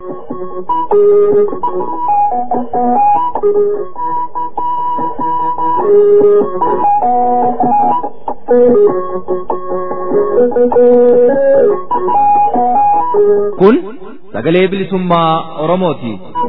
Kun sagalee bilisummaa Oromooti.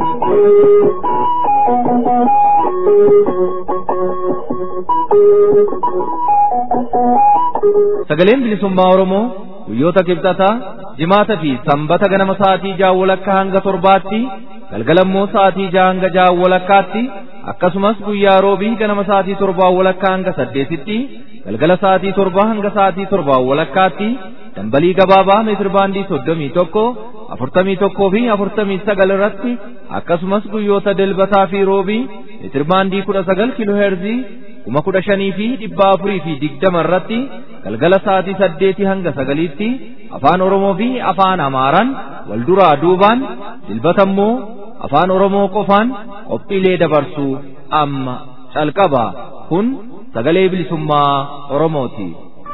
Sagaleen bilisummaa Oromoo guyyoota kibxataa jimaata fi sanbata ganama sa'aatii ja'a walakkaa hanga torbaatti galgalammoo sa'aatii ja'a hanga ja'a walakkaatti akkasumas guyyaa roobii ganama sa'aatii torbaa walakkaa hanga saddeetitti galgala sa'aatii torbaa hanga sa'aatii torbaa walakkaatti dambalii gabaabaa meetir baandii soddomii tokko afurtamii tokkoo fi afurtamii sagal irratti akkasumas guyyoota dilbataa fi roobii meetir baandii kudha sagal kiiloo heerzii kuma kudha shanii fi dhibba afurii fi digdama irratti galgala sa'aatii saddeetii hanga sagaliitti afaan oromoo fi afaan amaaraan wal duraa duubaan dilbata immoo afaan oromoo qofaan qophiilee dabarsuu amma calqaba kun sagalee bilisummaa oromooti.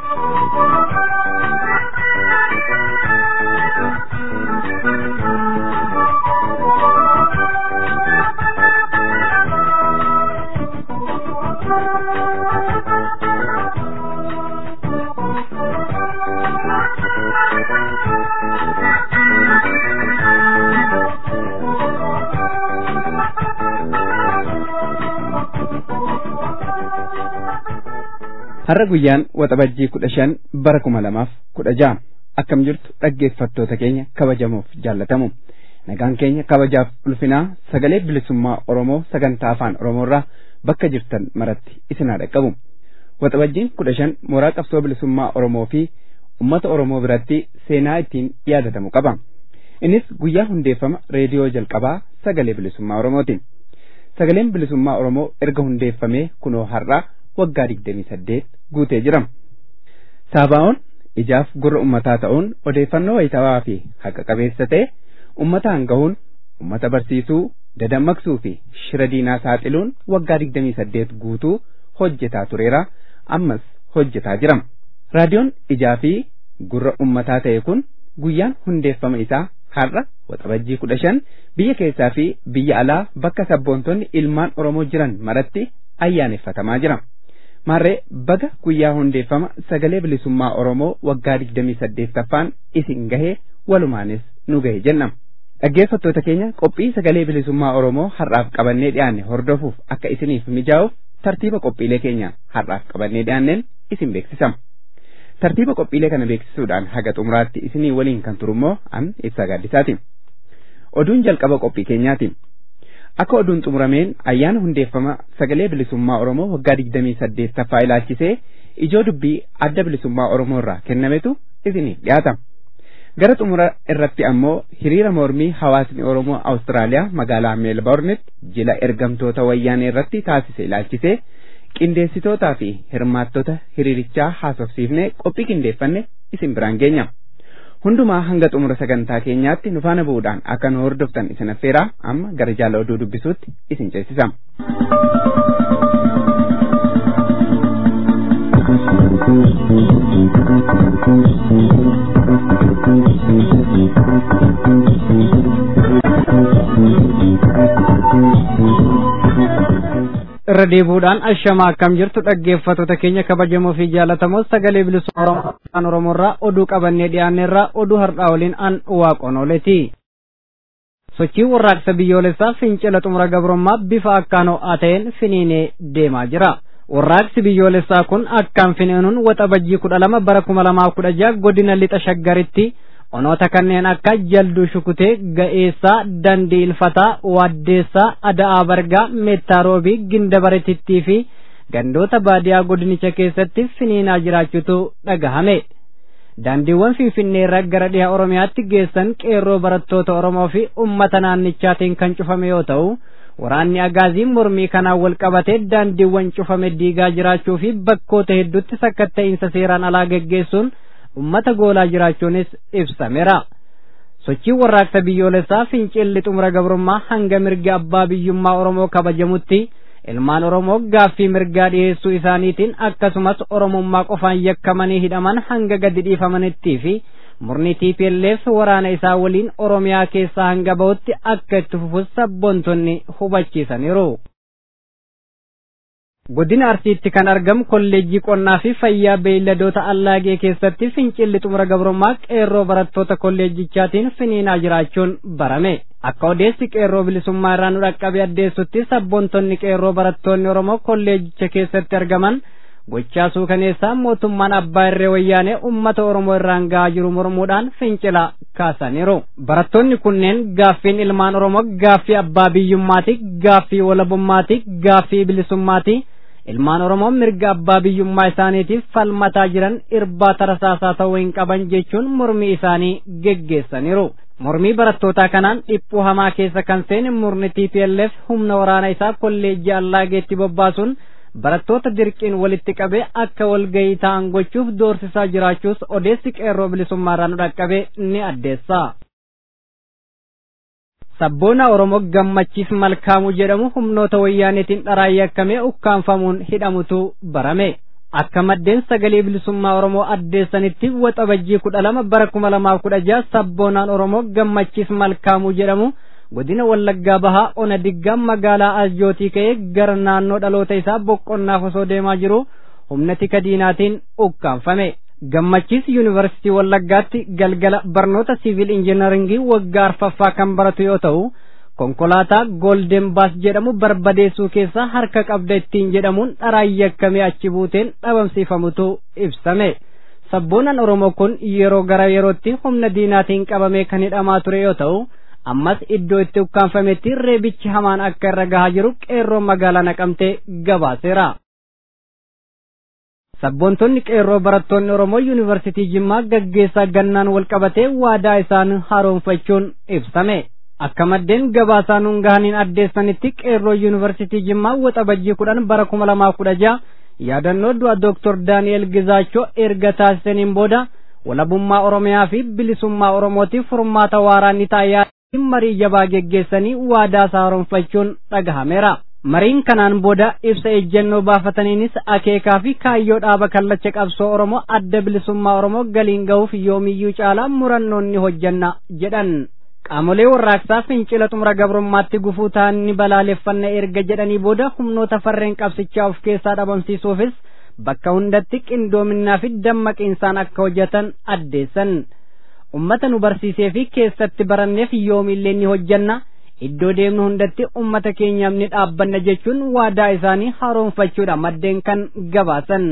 har'a guyyaan waxabajjii kudha shan bara kuma lamaaf kudha ja'a akkam jirtu dhaggeeffattoota keenya kabajamoof jaallatamu nagaan keenya kabajaaf ulfinaa sagalee bilisummaa oromoo sagantaa afaan oromoorraa bakka jirtan maratti isin haa dhaqqabu waxabajjiin kudha shan mooraa qabsoo bilisummaa oromoo fi ummata oromoo biratti seenaa ittiin yaadatamu qaba innis guyyaa hundeeffama reediyoo jalqabaa sagalee bilisummaa oromooti sagaleen bilisummaa oromoo erga hundeeffamee kunoo har'aa waggaa digdamii saddeet guutee jira. Saabaa'oon ijaaf gurra ummataa ta'uun odeeffannoo wayitawaa fi haqa qabeessa ta'e ummataan gahuun ummata barsiisuu dadammaqsuu fi shira diinaa saaxiluun waggaa digdamii saddeet guutuu hojjetaa tureera ammas hojjetaa jira. Raadiyoon ijaa fi gurra ummataa ta'e kun guyyaan hundeeffama isaa har'a waxabajjii kudha shan biyya keessaa fi biyya alaa bakka sabboontonni ilmaan Oromoo jiran maratti ayyaaneffatamaa jira. Maarree baga guyyaa hundeeffama sagalee bilisummaa Oromoo waggaa digdamii saddeettaffaan isin gahee walumaanis nu gahe jenna. Dhaggeeffattoota keenya qophii sagalee bilisummaa Oromoo har'aaf qabannee dhiyaanne hordofuuf akka isiniif mijaa'uuf tartiiba qophiilee keenya har'aaf qabannee dhiyaanneen isin beeksisama. Tartiiba qophiilee kana beeksisuudhaan haga xumuraatti isinii waliin kan turummoo an ibsaa gaaddisaati. Oduun jalqaba qophii keenyaati. Akka oduun xumurameen ayyaana hundeeffama sagalee bilisummaa Oromoo waggaa digdamii saddeettaffaa ilaalchisee ijoo dubbii adda bilisummaa Oromoo irraa kennametu isiniif dhiyaata. Gara xumura irratti ammoo hiriira mormii hawaasni Oromoo Awustiraaliyaa magaalaa Meelboornitti jila ergamtoota wayyaanee irratti taasise ilaalchisee qindeessitootaa fi hirmaattota hiriirichaa haasofsiifnee qophii qindeeffanne isin biraan geenya. hundumaa hanga xumura sagantaa keenyaatti nu faana bu'uudhaan akka nu hordoftan isin affeeraa amma gara jaala oduu dubbisuutti isin ceesisa. irra deebuudhaan ashama akkam jirtu dhaggeeffattoota keenya kabajamoo fi jaalatamoo sagalee bilisummaa oromoorraa oduu qabannee dhiyaanneerraa oduu har'aa waliin an waaqonooleti. sochii warraaqsa biyyoolessaa fincila xumura gabrummaa bifa akkaan ho'aa ta'een finiinee deemaa jira. warraaqsi biyyoolessaa kun akkaan finiinuun waxabajjii kudha lama bara kuma lamaa kudha jaha godina lixa shaggaritti onoota kanneen akka jalduu shukutee ga'eessaa dandii ilfataa waaddeessaa ada'aa bargaa meettaarobii gindabaretittii fi gandoota baadiyaa godinicha keessatti finiinaa jiraachuutu dhagahame daandiiwwan finfinnee irraa gara dhiha oromiyaatti geessan qeerroo barattoota oromoo fi ummata naannichaatiin kan cufame yoo ta'u waraanni agaazii mormii kanaan wal qabatee daandiiwwan cufame diigaa jiraachuu fi bakkoota hedduutti sakkatta'insa seeraan alaa geggeessuun ummata goolaa jiraachuunis ibsameera. sochiin warraaqsa biyyoolessaa fincilli xumura gabrummaa hanga mirgi abbaa biyyummaa oromoo kabajamutti ilmaan oromoo gaaffii mirgaa dhiyeessuu isaaniitiin akkasumas oromummaa qofaan yakkamanii hidhaman hanga gadi dhiifamanittii fi murni TPLF waraana isaa waliin Oromiyaa keessaa hanga bahutti akka itti fufus sabboontonni hubachiisaniiru. Godina Arsiitti kan argamu kolleejjii qonnaa fi fayyaa beeyladoota allaagee keessatti fincilli xumura gabrummaa qeerroo barattoota kolleejichaatiin finiinaa jiraachuun barame. Akka odeessi qeerroo bilisummaa irraa nu dhaqqabe addeessutti sabboontonni qeerroo barattoonni Oromoo kolleejicha keessatti argaman gochaa suukaneessaa mootummaan abbaa irree wayyaanee uummata Oromoo irraan gahaa jiru mormuudhaan fincila kaasaniiru. Barattoonni kunneen gaaffiin ilmaan Oromoo gaaffii abbaa biyyummaati, gaaffii walabummaati, gaaffii bilisummaati. ilmaan oromoo mirga abbaa biyyummaa isaaniitiif falmataa jiran irbaata rasaasaa ta'uu hin qaban jechuun mormii isaanii geggeessaniiru. Mormii barattootaa kanaan dhiphuu hamaa keessa kan seene murni TPLF humna waraana isaa kolleejjii allaageetti bobbaasuun barattoota dirqiin walitti qabee akka walgayii ta'an gochuuf doorsisaa jiraachuus odeessi qeerroo bilisummaarraa nu dhaqqabe ni addeessa. sabboona oromoo gammachiis malkaamuu jedhamu humnoota wayyaaneetiin dharaan yakkamee ukkaanfamuun hidhamutu barame akka maddeen sagalee bilisummaa oromoo addeessanitti waxabajjii kudha lama bara kuma lamaaf kudha jaha sabboonaan oromoo gammachiis malkaamuu jedhamu godina wallaggaa bahaa ona diggaa magaalaa asjootii ka'ee gara naannoo dhaloota isaa boqonnaaf osoo deemaa jiru humna tika diinaatiin ukkaanfame gammachiis yuunivarsiitii wallaggaatti galgala barnoota siivil injiinaringii waggaa arfaffaa kan baratu yoo ta'u konkolaataa goolden baas jedhamu barbadeessuu keessaa harka qabda ittiin jedhamuun dharaan yakkamee achi buuteen dhabamsiifamutu ibsame sabboonaan oromoo kun yeroo gara yerootti humna diinaatiin qabamee kan hidhamaa ture yoo ta'u ammas iddoo itti ukkaanfametti reebichi hamaan akka irra gahaa jiru qeerroo magaalaa naqamtee gabaaseera. sabboontonni qeerroo barattoonni oromoo yuunivarsiitii jimmaa gaggeessaa gannaan wal qabatee waadaa isaan haaromfachuun ibsame akka maddeen gabaasaa nuun gahaniin addeessanitti qeerroo yuunivarsiitii jimmaa waxabajjii kudhan bara kuma lamaaf kudha jaha yaadannoo du'a dooktor daani'el gizaachoo erga taasisaniin booda walabummaa oromiyaa fi bilisummaa oromootiif furmaata waaraa ni ta'a marii jabaa geggeessanii waadaa isaa haaromfachuun dhagahameera. mariin kanaan booda ibsa ejjennoo baafataniinis akeekaa fi kaayyoo dhaaba kallacha qabsoo oromoo adda bilisummaa oromoo galiin ga'uuf yoomiyyuu caalaa murannoon ni hojjanna jedhan qaamolee warraaqsaa fincila xumura gabrummaatti gufuu ta'an ni balaaleffanna erga jedhanii booda humnoota farreen qabsichaa of keessaa dhabamsiisuufis bakka hundatti qindoominaa fi dammaqiinsaan akka hojjetan addeessan ummata nu barsiisee fi keessatti baranneef yoomillee ni hojjanna iddoo deemnu hundatti ummata keenyaaf ni dhaabbanna jechuun waadaa isaanii haaromfachuudha maddeen kan gabaasan.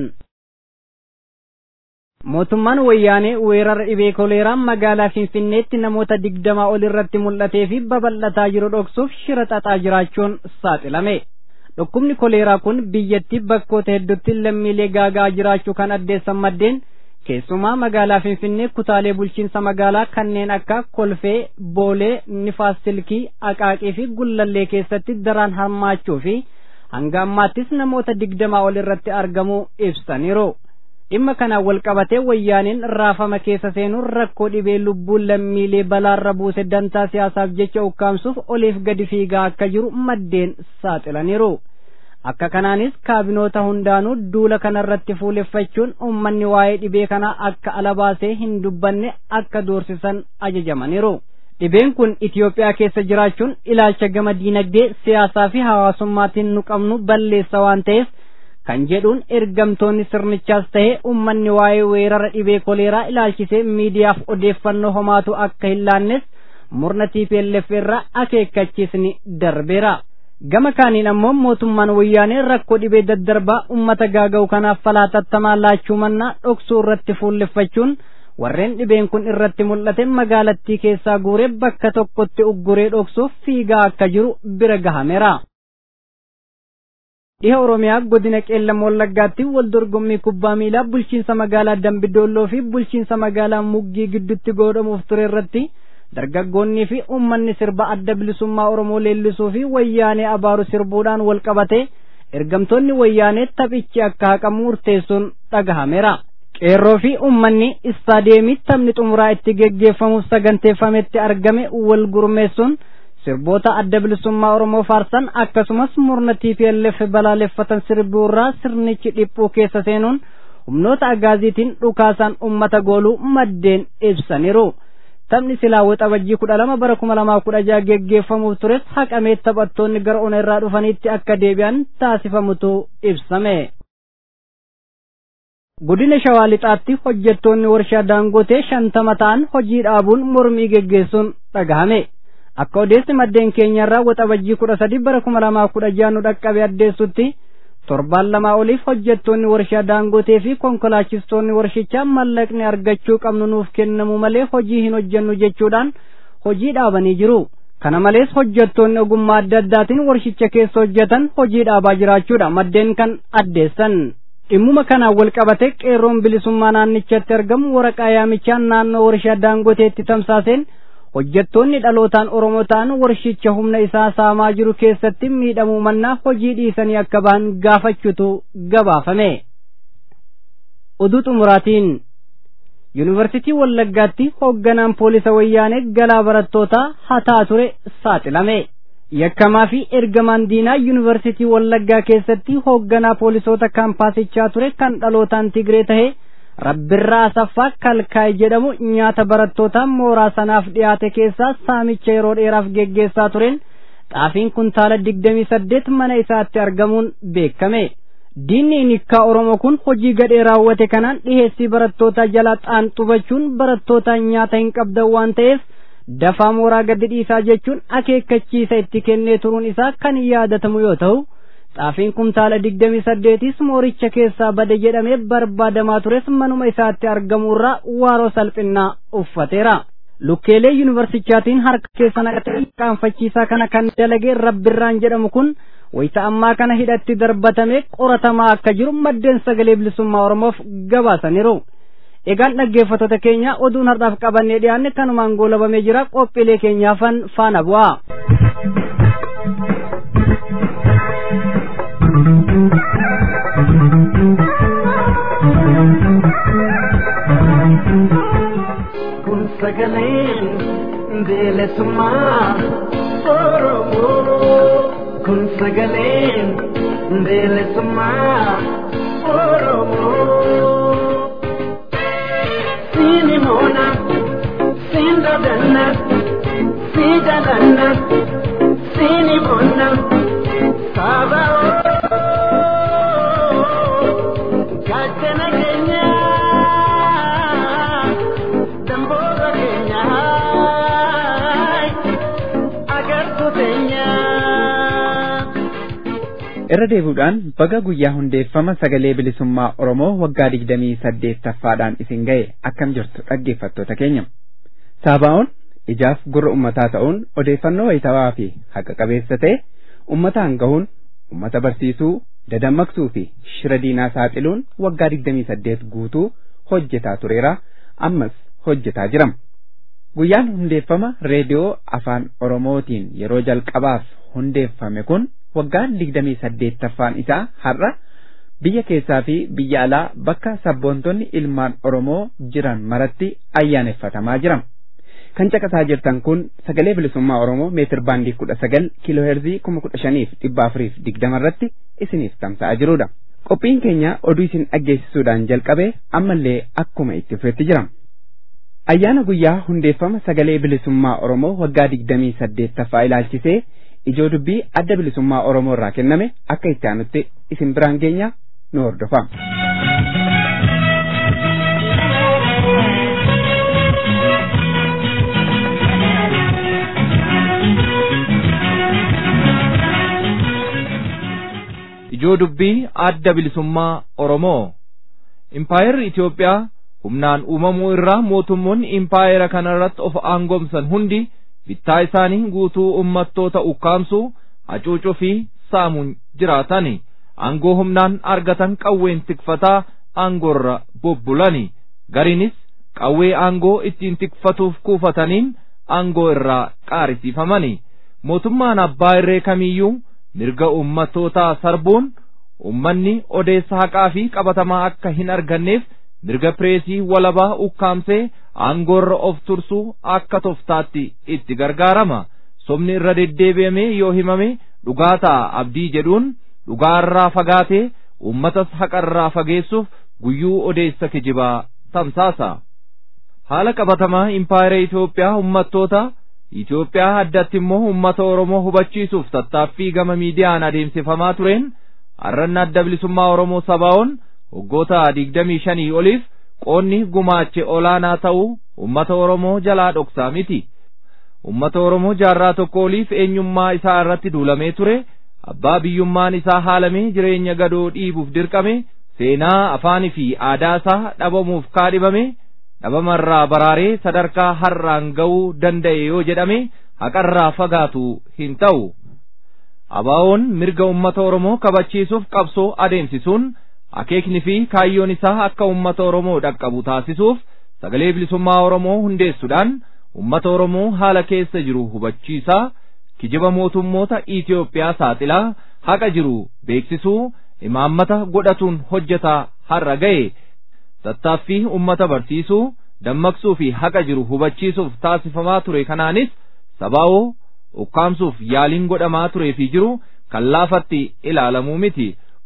Mootummaan wayyaanee weerara dhibee koleeraa magaalaa Finfinneetti namoota digdamaa ol irratti mul'atee fi babal'ataa jiru dhoksuuf shira xaxaa jiraachuun saaxilame. Dhukkubni koleeraa kun biyyattii bakkoota hedduutti lammiilee gaagaa jiraachuu kan addeessan maddeen keessumaa magaalaa Finfinnee kutaalee bulchiinsa magaalaa kanneen akka Kolfee, Boolee, Nifaas Silkii, Aqaaqii fi Gullallee keessatti daraan hammaachuu fi hanga ammaattis namoota digdamaa ol irratti argamuu ibsaniiru. Dhimma kanaan wal qabatee wayyaaneen raafama keessa seenuun rakkoo dhibee lubbuun lammiilee balaarra buuse dantaa siyaasaaf jecha ukkaamsuuf oliif gadi fiigaa akka jiru maddeen saaxilaniiru. akka kanaanis kaabinoota hundaanuu duula kanarratti fuuleffachuun ummanni waa'ee dhibee kanaa akka ala baasee hin dubbanne akka doorsisan ajajamaniiru. Dhibeen kun Itoophiyaa keessa jiraachuun ilaalcha gama diinagdee siyaasaa fi hawaasummaatiin nu qabnu balleessa waan ta'eef kan jedhuun ergamtoonni sirnichaas ta'e ummanni waa'ee weerara dhibee koleeraa ilaalchisee miidiyaaf odeeffannoo homaatu akka hin laannes murna TPLF irraa akeekkachiisni darbeera. gama kaaniin ammoo mootummaan wayyaanee rakkoo dhibee daddarbaa ummata gaaga'u kanaaf falaa laachuu mannaa dhoksuu irratti fuulleffachuun warreen dhibeen kun irratti mul'ate magaalattii keessaa guuree bakka tokkotti ugguree dhoksuuf fiigaa akka jiru bira gahameera. Dhiha Oromiyaa godina qeellam wallaggaatti wal dorgommii kubbaa miilaa bulchiinsa magaalaa Dambidoolloo fi bulchiinsa magaalaa Muggii gidduutti godhamuuf ture irratti dargaggoonnii fi uummanni sirba adda bilisummaa Oromoo leellisuu fi wayyaanee abaaru sirbuudhaan wal qabate ergamtoonni wayyaanee taphichi akka haqamu murteessuun dhagahameera. Qeerroo fi uummanni istaadeemii taphni xumuraa itti geggeeffamuuf saganteeffametti argame wal gurmeessuun sirboota adda bilisummaa Oromoo faarsan akkasumas murna TPLF balaaleffatan sirbuurraa sirnichi dhiphuu keessa seenuun humnoota agaaziitiin dhukaasaan ummata gooluu maddeen ibsaniiru. Taphni silaa waxabajjii kudha lama bara kuma lamaa kudha jaha geggeeffamuuf tures haqamee taphattoonni gara ona irraa dhufanitti akka deebi'an taasifamutu ibsame. Godina Shawaa Lixaatti hojjettoonni warshaa Daangotee shantama ta'an hojii dhaabuun mormii geggeessuun dhagahame. Akka odeessi maddeen keenyarraa waxabajjii kudha sadi bara kuma lamaa kudha jaha nu dhaqqabe addeessutti torbaan lamaa oliif hojjettoonni warshaa daangotee fi konkolaachistoonni warshichaa mallaqni argachuu qabnu nuuf kennamu malee hojii hin hojjennu jechuudhaan hojii dhaabanii jiru. Kana malees hojjettoonni ogummaa adda addaatiin warshicha keessa hojjetan hojii dhaabaa jiraachuudha maddeen kan addeessan. Dhimmuma kanaan wal qabate qeerroon bilisummaa naannichatti argamu waraqaa yaamichaa naannoo warshaa daangoteetti tamsaaseen hojjettoonni dhalootaan Oromoo ta'an warshicha humna isaa saamaa jiru keessatti miidhamuu mannaa hojii dhiisanii akka ba'an gaafachuutu gabaafame. Oduu xumuraatiin Yuunivarsiitii Wallaggaatti hoogganaan poolisa wayyaanee galaa barattootaa hataa ture saaxilame. Yakkamaa fi ergamaan diinaa Yuunivarsiitii Wallaggaa keessatti hoogganaa poolisoota kaampaasichaa ture kan dhalootaan Tigree tahee Rabbirraa Asaffaa Kalkaay jedhamu nyaata barattootaa mooraa sanaaf dhiyaate keessaa saamicha yeroo dheeraaf geggeessaa tureen xaafiin kuntaala digdamii saddeet mana isaatti argamuun beekame. Diinni nikkaa Oromoo kun hojii gadhee raawwate kanaan dhiheessii barattootaa jala xaanxubachuun barattootaa nyaata hin qabdan waan ta'eef dafaa mooraa gadi dhiisaa jechuun akeekkachiisa itti kennee turuun isaa kan yaadatamu yoo ta'u. xaafiin kuntaala digdamii saddeetis mooricha keessaa bade jedhamee barbaadamaa tures manuma isaatti argamuurraa waaroo salphinnaa uffateera. Lukkeelee yuunivarsichaatiin harka keessa naqatee qaanfachiisaa kana kan dalagee rabbirraan jedhamu kun wayita ammaa kana hidhatti darbatamee qoratamaa akka jiru maddeen sagalee bilisummaa Oromoof gabaasaniiru. Egaan dhaggeeffattoota keenya oduun har'aaf qabannee dhiyaanne kanumaan goolabamee jira qophiilee keenyaafan faana bu'aa. kun sagaleen bilisummaa oromoo kun sagaleen bilisummaa oromoo siini moona siin dadanna sii dadanna siini bonna saaba gaachana keenya damboora keenya agartu teenya. irra deebuudhaan baga guyyaa hundeeffama sagalee bilisummaa Oromoo waggaa digdamii saddeettaffaadhaan isin ga'e akkam jirtu dhaggeeffattoota keenya. Saabaa'oon ijaaf gurra ummataa ta'uun odeeffannoo wayitawaa fi haqa qabeessa ta'e ummataan gahuun ummata barsiisuu dadammaqsuu fi shira diinaa saaxiluun waggaa digdamii saddeet guutuu hojjetaa tureera ammas hojjetaa jirama. Guyyaan hundeeffama reediyoo afaan Oromootiin yeroo jalqabaaf hundeeffame kun waggaan digdamii saddeettaffaan isaa har'a biyya keessaa fi biyya alaa bakka sabboontonni ilmaan Oromoo jiran maratti ayyaaneffatamaa jirama. Kan caqasaa jirtan kun sagalee bilisummaa Oromoo meetir baandii kudha sagal kiiloo heerzii kuma kudha shaniif dhibba afuriif digdama irratti isiniif tamsa'aa jirudha. Qophiin keenya oduu isin dhaggeessisuudhaan jalqabe ammallee akkuma itti fufetti jirama. Ayyaana guyyaa hundeeffama sagalee bilisummaa Oromoo waggaa digdamii saddeettaffaa ilaalchisee ijoo dubbii adda bilisummaa Oromoo irraa kenname akka itti aanutti isin biraan geenya nu hordofa. ijoo dubbii adda bilisummaa Oromoo impaayerri Itoophiyaa humnaan uumamuu irraa mootummoonni impaayera kana irratti of aangomsan hundi bittaa isaanii guutuu ummattoota ukkaamsuu hacuucuu fi saamuun jiraatani aangoo humnaan argatan qawween tikfataa aangoorra bobbulani gariinis qawwee aangoo ittiin tikfatuuf kuufataniin aangoo irraa qaarisiifamani mootummaan abbaa irree kamiyyuu mirga ummattootaa sarbuun ummanni odeessa haqaa fi qabatamaa akka hin arganneef mirga pireesii walabaa ukkaamsee aangoorra of tursuu akka toftaatti itti gargaarama sobni irra deddeebi'amee yoo himame dhugaa ta'a abdii jedhuun dhugaarraa fagaatee ummatas haqarraa fageessuuf guyyuu odeessa kijibaa tamsaasa. Haala qabatamaa impaayera Itoophiyaa uummattoota Itoophiyaa addatti immoo uummata Oromoo hubachiisuuf tattaaffii gama miidiyaan adeemsifamaa tureen arranna adda bilisummaa Oromoo sabaa'oon waggoota digdamii shanii oliif qoonni gumaache olaanaa ta'uu uummata Oromoo jalaa dhoksaa miti. Uummata Oromoo jaarraa tokko oliif eenyummaa isaa irratti duulamee ture abbaa biyyummaan isaa haalamee jireenya gadoo dhiibuuf dirqame seenaa afaanii fi aadaa isaa dhabamuuf kaadhibame dhabamarraa baraaree sadarkaa har'aan ga'uu danda'e yoo jedhame haqarraa fagaatu hin ta'u. Abaa'oon mirga uummata Oromoo kabachiisuuf qabsoo adeemsisuun akeekni fi kaayyoon isaa akka uummata Oromoo dhaqqabu taasisuuf sagalee bilisummaa Oromoo hundeessuudhaan uummata Oromoo haala keessa jiru hubachiisaa kijiba mootummoota Itoophiyaa saaxilaa haqa jiru beeksisuu imaammata godhatuun hojjetaa har'a ga'e tattaaffii uummata barsiisuu dammaqsuu fi haqa jiru hubachiisuuf taasifamaa ture kanaanis sabaa'oo ukkaamsuuf yaaliin godhamaa turee fi jiru kan laafatti ilaalamuu miti.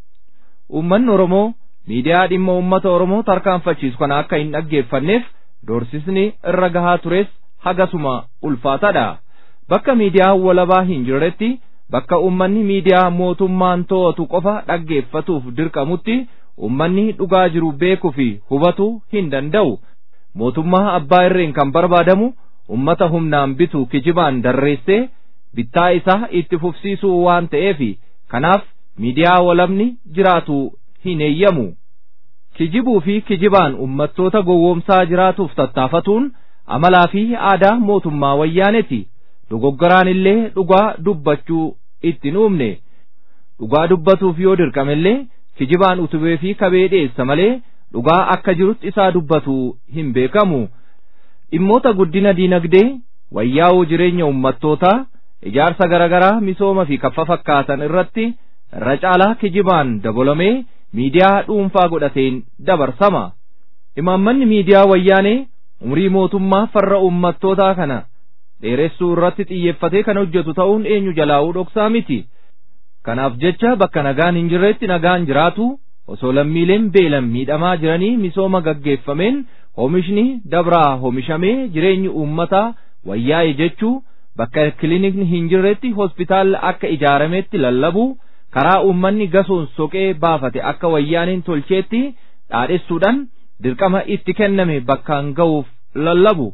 Uummanni Oromoo miidiyaa dhimma uummata Oromoo tarkaanfachiisu kana akka hin dhaggeeffanneef doorsisni irra gahaa tures hagasuma ulfaataadha. Bakka miidiyaa walabaa hin jirretti bakka uummanni miidiyaa mootummaan to'atu qofa dhaggeeffatuuf dirqamutti uummanni dhugaa jiru beekuu fi hubatu hin danda'u. Mootummaa abbaa irreen kan barbaadamu ummata humnaan bitu kijibaan darreessee bittaa isaa itti fufsiisuu waan ta'eef kanaaf miidiyaa walabni jiraatu hin eeyyamu. Kijibuu fi kijibaan ummattoota gowwoomsaa jiraatuuf tattaafatuun amalaa fi aadaa mootummaa wayyaaneeti. Dogoggoraan illee dhugaa dubbachuu itti nuumne. Dhugaa dubbatuuf yoo dirqamellee kijibaan utubee fi kabee dhiyeessa malee dhugaa akka jirutti isaa dubbatu hin beekamu. dhimmoota guddina diinagdee wayyaa'uu jireenya ummattootaa ijaarsa garaagaraa misooma fi kaffa fakkaatan irratti irra caalaa kijibaan dabalamee miidiyaa dhuunfaa godhateen dabarsama. Imaammanni miidiyaa wayyaanee umrii mootummaa farra ummattootaa kana dheeressuu irratti xiyyeeffatee kan hojjetu ta'uun eenyu jalaa'uu dhoksaa miti. Kanaaf jecha bakka nagaan hin jirretti nagaan jiraatu osoo lammiileen beelan miidhamaa jiranii misooma gaggeeffameen oomishni dabraa oomishamee jireenyi uummataa wayyaa'e jechuu bakka kilinikni hin jirretti hospitaalli akka ijaarametti lallabu karaa uummanni gasoon soqee baafate akka wayyaaniin tolcheetti dhaadhessuudhaan dirqama itti kenname bakkaan ga'uuf lallabu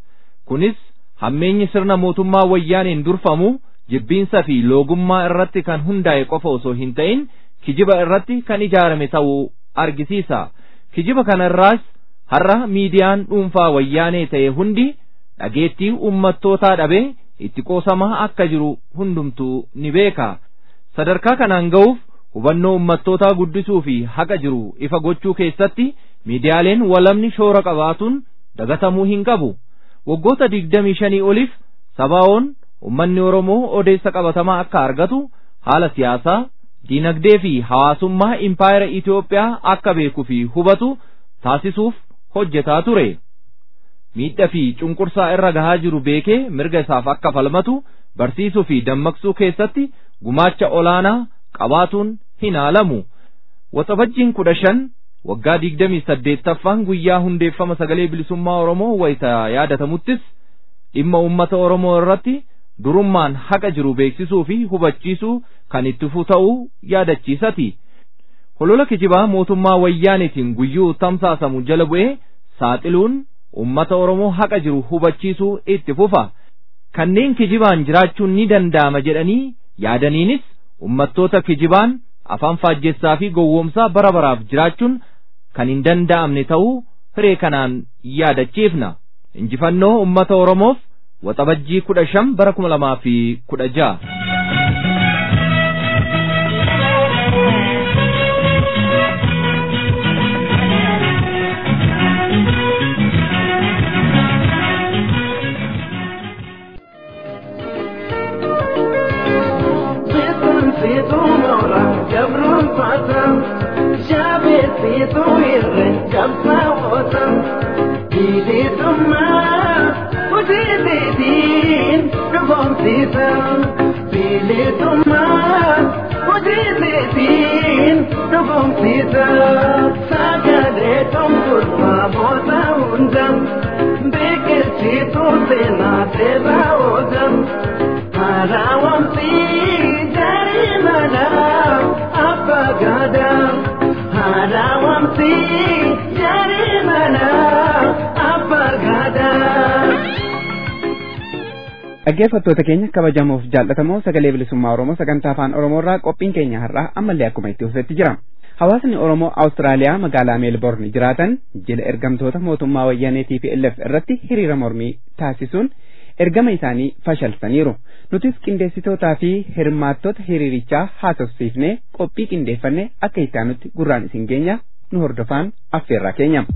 kunis hammeenyi sirna mootummaa wayyaaniin durfamu jibbiinsa fi loogummaa irratti kan hundaa'e qofa osoo hin ta'in kijiba irratti kan ijaarame ta'uu argisiisa kijiba kana irraas har'a miidiyaan dhuunfaa wayyaanee ta'e hundi dhageettii ummattootaa dhabee itti qoosamaa akka jiru hundumtuu ni beeka sadarkaa kanaan ga'uuf hubannoo ummattootaa guddisuu fi haqa jiru ifa gochuu keessatti miidiyaaleen walamni shoora qabaatuun dagatamuu hin qabu waggoota digdamii shanii oliif sabaa'oon ummanni oromoo odeessa qabatamaa akka argatu haala siyaasaa diinagdee fi hawaasummaa impaayera Itoophiyaa akka beekuu fi hubatu taasisuuf hojjetaa ture. Miidhaa fi cunqursaa irra gahaa jiru beekee mirga isaaf akka falmatu barsiisuu fi dammaqsuu keessatti gumaacha olaanaa qabaatuun hin haalamu. Waxabajjiin kudha shan waggaa digdamii saddeettaffaan guyyaa hundeeffama sagalee bilisummaa Oromoo wayita yaadatamuttis dhimma uummata Oromoo irratti durummaan haqa jiru beeksisuu fi hubachiisuu kan itti fufu ta'uu yaadachiisati. Holola kijibaa mootummaa wayyaanitiin guyyuu tamsaasamu jala bu'ee saaxiluun uummata Oromoo haqa jiru hubachiisuu itti fufa. Kanneen kijibaan jiraachuun ni danda'ama jedhanii yaadaniinis ummattoota kijibaan afaan faajjessaa fi gowwoomsaa bara baraaf jiraachuun kan hin danda'amne ta'uu hiree kanaan yaadachiifna. Injifannoo ummata Oromoof waxabajjii kudha shan bara kuma lamaa fi kudha ja'a. Bilisummaa hojii beetiin dhugoomsiisa sagalee tonkolfaa moota hunda biqilchituu seenaa seerraa oola haaraawamsi jarii mana abbaa gaadaa haaraawamsi jarii mana abbaa gaadaa. Dhaggeeffattoota keenya kabajamoof jaallatamoo sagalee bilisummaa Oromoo sagantaa afaan Oromoo irraa qophiin keenya har'aa ammallee akkuma itti fufetti jira. Hawaasni Oromoo Awustiraaliyaa magaalaa Meelboorn jiraatan jila ergamtoota mootummaa wayyaanee TPLF irratti hiriira mormii taasisuun ergama isaanii fashalsaniiru. Nutis qindeessitootaa fi hirmaattota hiriirichaa haasofsiifnee qophii qindeeffanne akka itti aanutti gurraan isin geenya nu hordofaan affeerraa keenya.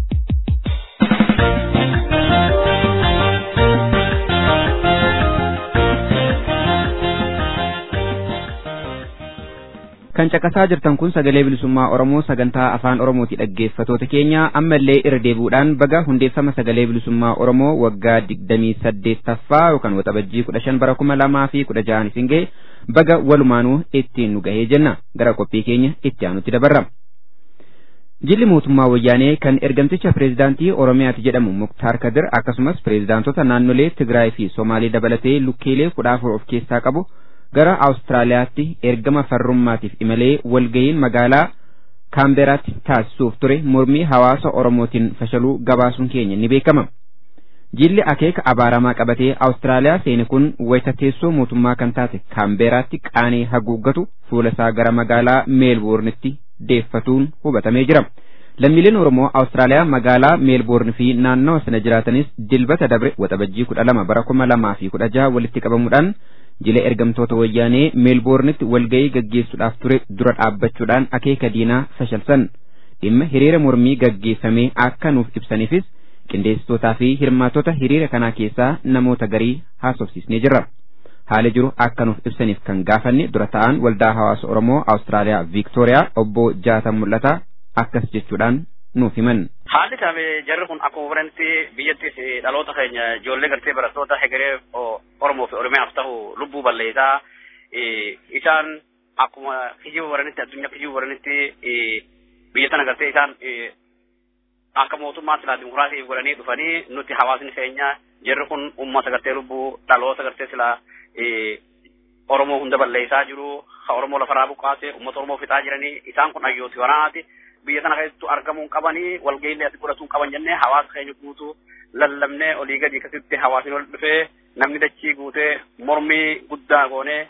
kan caqasaa jirtan kun sagalee bilisummaa Oromoo sagantaa afaan Oromooti dhaggeeffatoota keenya ammallee irra deebi'uudhaan baga hundeeffama sagalee bilisummaa Oromoo waggaa digdamii saddeettaffaa yookaan waxabajjii kudha shan bara kuma lamaa fi kudha ja'an isin ga'e baga walumaanuu ittiin nu gahee jenna gara qophii keenya itti aanutti dabarra. Jilli mootummaa wayyaanee kan ergamticha pireezidaantii Oromiyaati jedhamu Muktaar Kadir akkasumas pireezidaantota naannolee Tigraay fi Somaalee dabalatee lukkeelee kudha afur of keessaa qabu gara Awustiraaliyaatti ergama farrummaatiif imalee walgayiin magaalaa Kaamberaatti taasisuuf ture mormii hawaasa Oromootiin fashaluu gabaasuun keenya ni beekama. Jilli akeeka abaaramaa qabatee Awustiraaliyaa seene kun wayita teessoo mootummaa kan taate Kaamberaatti qaanii haguuggatu fuula isaa gara magaalaa Meelboornitti deeffatuun hubatamee jira. Lammiileen Oromoo Awustiraaliyaa magaalaa Meelboorn fi naannawa sana jiraatanis dilbata dabre waxabajjii kudha lama bara kuma lamaa fi kudha jaha walitti qabamuudhaan jila ergamtoota wayyaanee meelboornitti walgayii gaggeessuudhaaf ture dura dhaabbachuudhaan akeeka diinaa fashalsan dhimma hiriira mormii gaggeeffamee akka nuuf ibsaniifis qindeessitootaa fi hirmaattota hiriira kanaa keessaa namoota garii haasofsiisnee jirra. Haala jiru akka nuuf ibsaniif kan gaafanne dura ta'an waldaa hawaasa Oromoo Awustiraaliyaa Viiktooriyaa obbo Jaatan Mul'ataa akkas jechuudhaan nuuf himan. Haalli taame jarri kun akkuma baranitti biyyattis dhaloota keenya ijoollee gartee barattoota hegeree Oromoo fi Oromiyaaf ta'u lubbuu balleessaa isaan akkuma kijiba baranitti addunyaa kijiba baranitti biyya tana gartee isaan akka mootummaa silaa dimokiraasii godhanii dhufanii nuti hawaasni keenya jarri kun ummata gartee lubbuu dhaloota gartee silaa Oromoo hunda balleessaa jiru ha Oromoo lafarraa buqqaase ummata Oromoo fixaa jiranii isaan kun hayyooti waraanaati. biyya kana keessattu argamuun qabanii walga'iillee asi godhatuun qaban jennee hawaasa keenya guutuu lallabnee olii gadi akkasitti hawaasni ol dhufee namni dachii guutee mormii guddaa goonee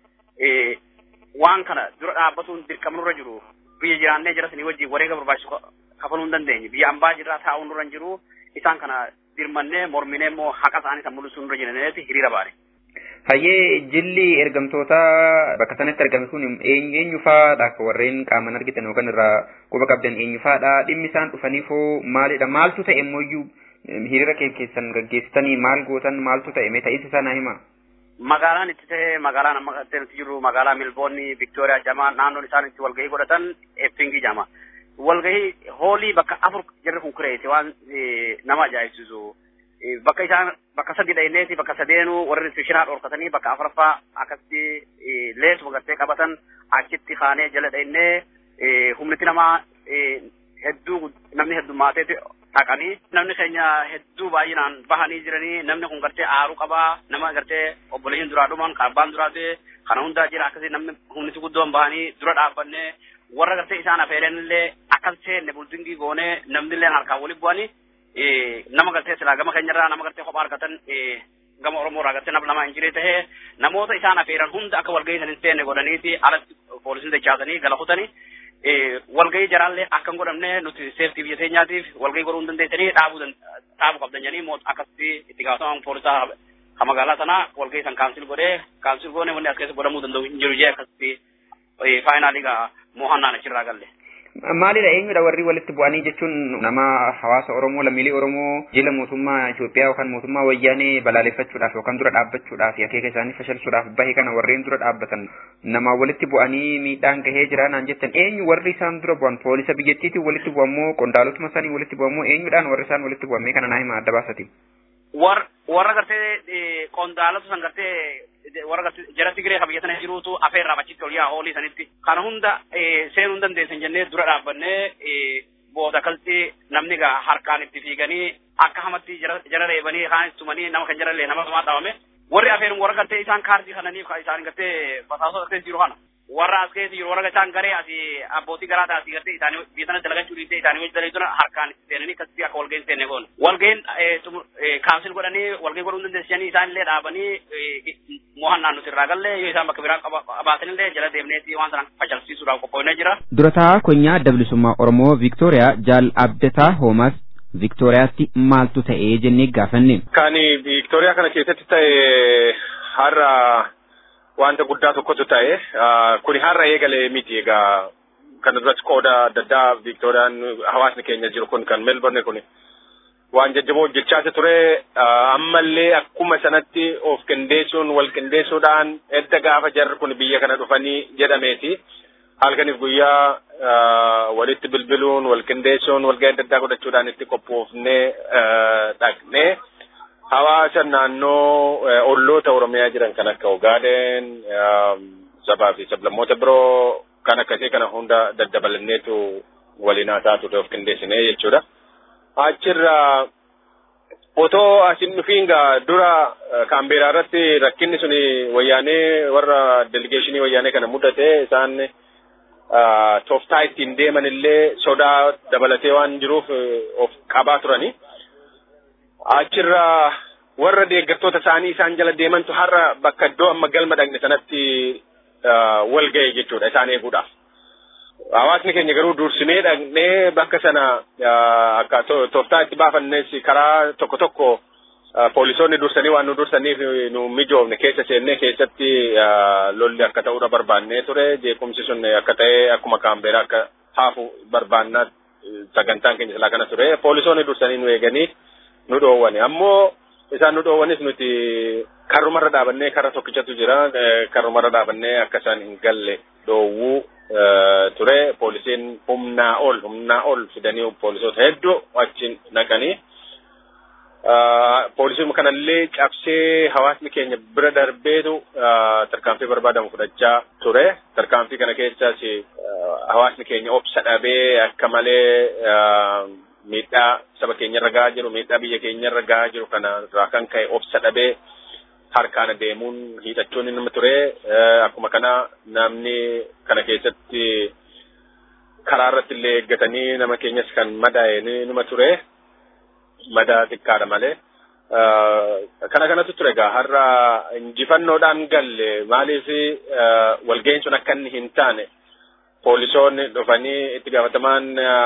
waan kana dura dhaabbatuun dirqama nurra jiru biyya jiraannee jira sanii wajjin wareega barbaachisu kafaluu hin dandeenye biyya ambaa jirraa taa'uu nurra hin jiru isaan kana dirmannee morminee immoo haqa isaanii san mul'isuu nurra jiraneeti hiriira baane. Hayyee jilli ergamtoota bakka sanatti argame kun eenyu eenyu faadha akka warreen qaaman argitan yookaan irraa quba qabdan eenyu faadha dhimmi isaan dhufaniifoo maalidha maaltu ta'e immoo hiriira keessan gaggeessitanii maal gootan maaltu ta'e mee ta'isa sana hima. Magaalaan itti ta'e magaalaan amma qabatee nuti jirru magaalaa Milboonni Viktooriyaa jama naannoon isaan itti walgahii godhatan Eppingi jama. Walgahii hoolii bakka afur jarri kun kureesse waan nama ajaa'ibsiisu. bakka isaan bakka sadi dhayneeti bakka sadeenuu warri fishinaa dhorkatanii bakka afuraffaa akkasitti leesuma gartee qabatan achitti kaanee jala dhaynee humniti namaa hedduu namni heddumaateeti dhaqanii namni keenya hedduu baay'inaan bahanii jiranii namni kun gartee aaruu qabaa nama gartee obboleeyyin duraa dhuman kan abbaan duraa ta'e kana hundaa jira akkasii namni humniti guddoon bahanii dura dhaabbannee warra gartee isaan afeeleen illee akkas seenne buldingii goonee namni illee harkaan walitti bu'anii nama gartee silaa gama keenyarraa nama gartee kophaa argatan gama Oromoo irraa gartee nama lama hin jiree tahee namoota isaan afeeran hunda akka walgahii san hin seenne godhaniiti alatti poolisiin dachaasanii gala kutanii walgahii jaraallee akka hin godhamne nuti seeftii biyya keenyaatiif walgahii godhuu hin dandeessanii dhaabuu dhaabuu qabdan jedhanii akkasitti itti gaafatamaan poolisaa ka magaalaa sanaa walgahii san kaansil godhee kaansil goone wanni as keessa godhamuu danda'u hin jiru jee akkasitti faayinaalii gaa mo'annaan achirraa galle. Maalidha eenyudha warri walitti bu'anii jechuun nama hawaasa Oromoo lammiilee Oromoo jila mootummaa Itoophiyaa yookaan mootummaa wayyaanee balaaleffachuudhaaf yookaan dura dhaabbachuudhaaf akeeka isaanii fashalsuudhaaf bahe kana warreen dura dhaabbatan nama walitti bu'anii miidhaan gahee jira naan jettan eenyu warri isaan dura bu'an poolisa biyyattiitiin walitti bu'ammoo qondaalotuma isaanii walitti bu'ammoo eenyudhaan warri isaan walitti bu'an mee kana naa hima adda baasati. War warra gartee qondaalota san gartee warra jara Tigree kan biyya sana jiruutu afeerraa achitti ol yaa hoolii sanitti. Kana hunda seenuu dandeessan jennee dura dhaabbannee booda kalti namni gaa harkaan itti fiiganii akka hamatti jara reebanii kaan tumanii nama kan jarallee nama hamaa dhaabame warri afeeruun warra galtee isaan kaardii kananiif isaan galtee basaasota galtee jiru kana warra as keessa jiru warra isaan garee asi abbootii garaa taasii galtee isaanii biyya sana dalagachuu dhiisee isaanii wajji dalaguu sana harkaan itti seenanii akkasitti akka walga'iin seenne goone walga'iin kaansil godhanii walga'ii godhuu dandeessanii isaan illee dhaabanii mo'annaan nuti irraa galle yoo isaan bakka biraa qabaatanillee jala deemneeti waan sana facalsiisuudhaaf qophoonee jira. Durataa konyaa adda bilisummaa Oromoo Viiktooriyaa Jaal Abdataa Hoomas Viiktooriyaatti maaltu ta'ee jennee gaafanne. Kan Viiktooriyaa kana keessatti ta'e har'a wanta guddaa tokkotu ta'e kuni har'a eegalee miti egaa kana duratti qooda adda addaa Viiktooriyaan hawaasni keenya jiru kun kan Melbourne kuni waan jajjaboo hojjechaa ture ammallee akkuma sanatti of qindeessuun wal qindeessuudhaan edda gaafa jarri kun biyya kana dhufanii jedhameeti halkaniif guyyaa walitti bilbiluun wal qindeessuun walga'ii adda addaa godhachuudhaan itti qophoofnee dhaqnee hawaasa naannoo olloota Oromiyaa jiran kan akka Ogaaden, sabaa fi sablammoota biroo kan akkasii kana hunda daddabalanneetu waliin haasaa ture of qindeessinee jechuudha. Achirra otoo asin dhufiin gaa dura kaambeeraa irratti rakkinni suni wayyaanee warra delegeeshinii wayyaanee kana mudate isaan tooftaa ittiin deeman illee sodaa dabalatee waan jiruuf of qabaa turani. Achirra warra deeggartoota isaanii isaan jala deemantu har'a bakka iddoo amma galma dhaqne sanatti wal ga'e jechuudha isaan eeguudhaaf. Hawaasni keenya garuu dursinee dhaqnee bakka sana akka tooftaa itti baafannes karaa tokko tokko poolisoonni dursanii waan nu dursaniif nu mijoofne keessa seennee keessatti lolli akka ta'uudha barbaannee ture jeequmsi sun akka ta'e akkuma kaambeeraa akka haafu barbaannaa sagantaan keenya silaa kana ture poolisoonni dursanii nu eeganii nu dhoowwane ammoo isaan nu dhoowwanis nuti karrumarra dhaabannee karra tokkichatu jira karrumarra dhaabannee akka isaan hin galle dhoowwuu ture poolisiin humnaa ol humnaa ol fidanii poolisoota hedduu achiin naqanii poolisiin kanallee cabsee hawaasni keenya bira darbeetu tarkaanfii barbaadamu fudhachaa ture tarkaanfii kana keessas hawaasni keenya obsa dhabee akka malee miidhaa saba keenya irra gahaa jiru miidhaa biyya keenya irra gahaa jiru kana irraa kan ka'e obsa dhabee harkaan deemuun hiixachuun nama ture akkuma kana namni kana keessatti karaa irratti illee eeggatanii nama keenyas kan madaa'e numa ture madaa xiqqaadha malee. Kana kanatu ture egaa har'a injifannoodhaan galle maaliif walga'iin sun akka inni hin taane poolisoonni dhufanii itti gaafatamaan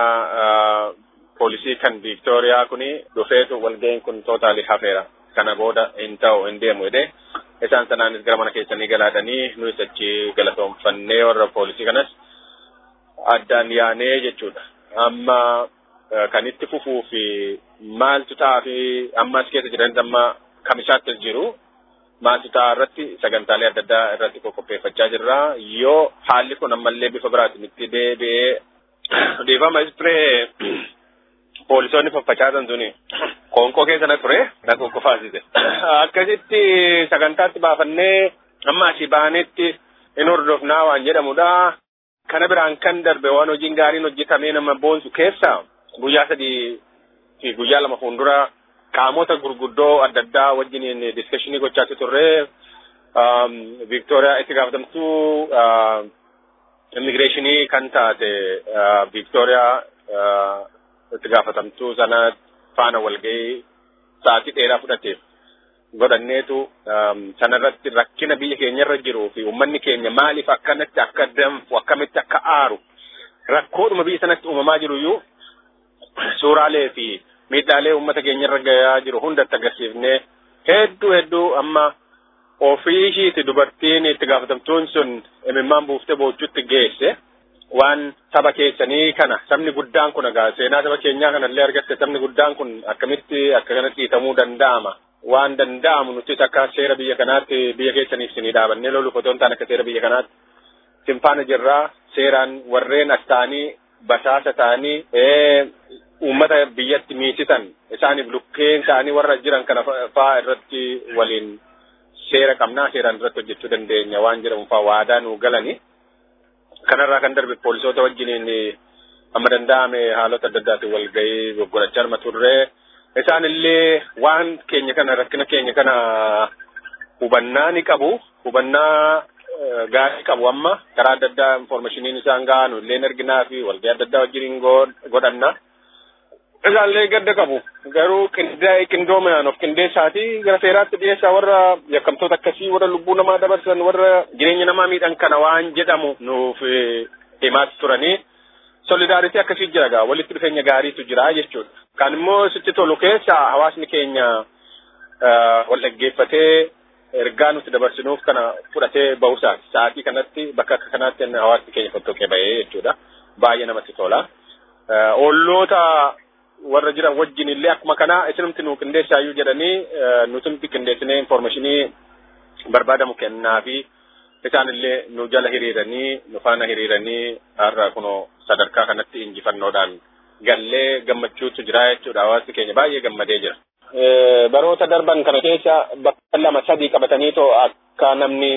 poolisii kan Viiktooriyaa kuni dhufeetu walga'iin kun tootaalii hafeera. kana booda hin ta'u hin deemu jedhee isaan sanaanis gara mana keessanii galaadhanii nuyi achi galatoomfannee warra poolisii kanas addaan yaanee jechuudha. Amma kan itti fufuu fi maaltu ta'aa fi ammas keessa jiranis amma kamisaatti jiru maaltu ta'aa irratti sagantaalee adda addaa irratti qopheeffachaa jirra. Yoo haalli kun ammallee bifa biraatiin itti deebi'ee dhiifama ispiree poolisoonni faffacaasan suni qoonqoo keessa na ture na kokkofaasise. Akkasitti sagantaatti baafannee amma asii baanetti in hordofnaa waan jedhamudha. Kana biraan kan darbe waan hojiin gaariin hojjetamee nama boonsu keessa guyyaa sadii fi guyyaa lama fuuldura qaamota gurguddoo adda addaa wajjiniin diskashinii gochaatti turre. Viiktooriyaa itti gaafatamtuu immigireeshinii kan taate Viiktooriyaa itti gaafatamtuu sana faana walgahii sa'aatii dheeraa fudhateef godhanneetu sanarratti rakkina biyya keenyarra jiruu fi uummanni keenya maaliif akkanatti akka danfu akkamitti akka aaru rakkoodhuma biyya sanatti uumamaa jiru iyyuu suuraalee fi miidhaalee uummata keenyarra gahaa jiru hundatti agarsiifnee hedduu hedduu amma ofii ishiiti dubartiin itti gaafatamtuun sun imimmaan buuftee boochuutti geesse. waan saba keessanii kana sabni guddaan kun egaa seenaa saba keenyaa kanallee argatte sabni guddaan kun akkamitti akka kanatti dhiitamuu danda'ama waan danda'amu nutis akka seera biyya kanaatti biyya keessaniif sinii dhaabannee loluuf otoo hin taane akka seera biyya kanaatti simfaana jirraa seeraan warreen as ta'anii basaasa ta'anii uummata biyyatti miisisan isaaniif lukkeen ta'anii warra jiran kana fa'aa irratti waliin seera qabnaa seeraan irratti hojjechuu dandeenya waan jedhamu fa'aa waadaa nuu galani. Kanarraa kan darbe poolisoota wajjiniin amma danda'ame haalota adda addaatiin wal gahii godhachaa arma turre. Isaan illee waan keenya kana rakkina keenya kana hubannaa ni qabu. Hubannaa gaarii qabu amma karaa adda addaa informaashiniin isaan gahan illee arginaa fi walgahii adda addaa wajjiniin godhanna. Isaallee gadda qabu. Garuu qindoominaan of qindeessaati gara seeraatti dhiyeessaa warra yakkamtoota akkasii warra lubbuu namaa dabarsan warra jireenya namaa miidhan kana waan jedhamu nuuf himaatti turanii. Solidaaritii akkasii jira gaa walitti dhufeenya gaariitu jira jechuudha. Kan immoo sitti tolu keessa hawaasni keenya wal dhaggeeffatee ergaa nuti dabarsinuuf kana fudhatee bahusaati. Sa'aatii kanatti bakka akka kanaatti hawaasni keenya fottoqee bahee jechuudha. Baay'ee namatti tola. Olloota warra jiran wajjin illee akkuma kana isinumti nu qindeessaayyuu jedhanii nutumti qindeessinee informaashinii barbaadamu kennaa fi isaan illee nu jala hiriiranii nu faana hiriiranii har'a kunoo sadarkaa kanatti injifannoodhaan gallee gammachuutu jira jechuudha hawaasni keenya baay'ee gammadee jira. Baroota darban kana keessa bakka lama sadii qabatanii too akka namni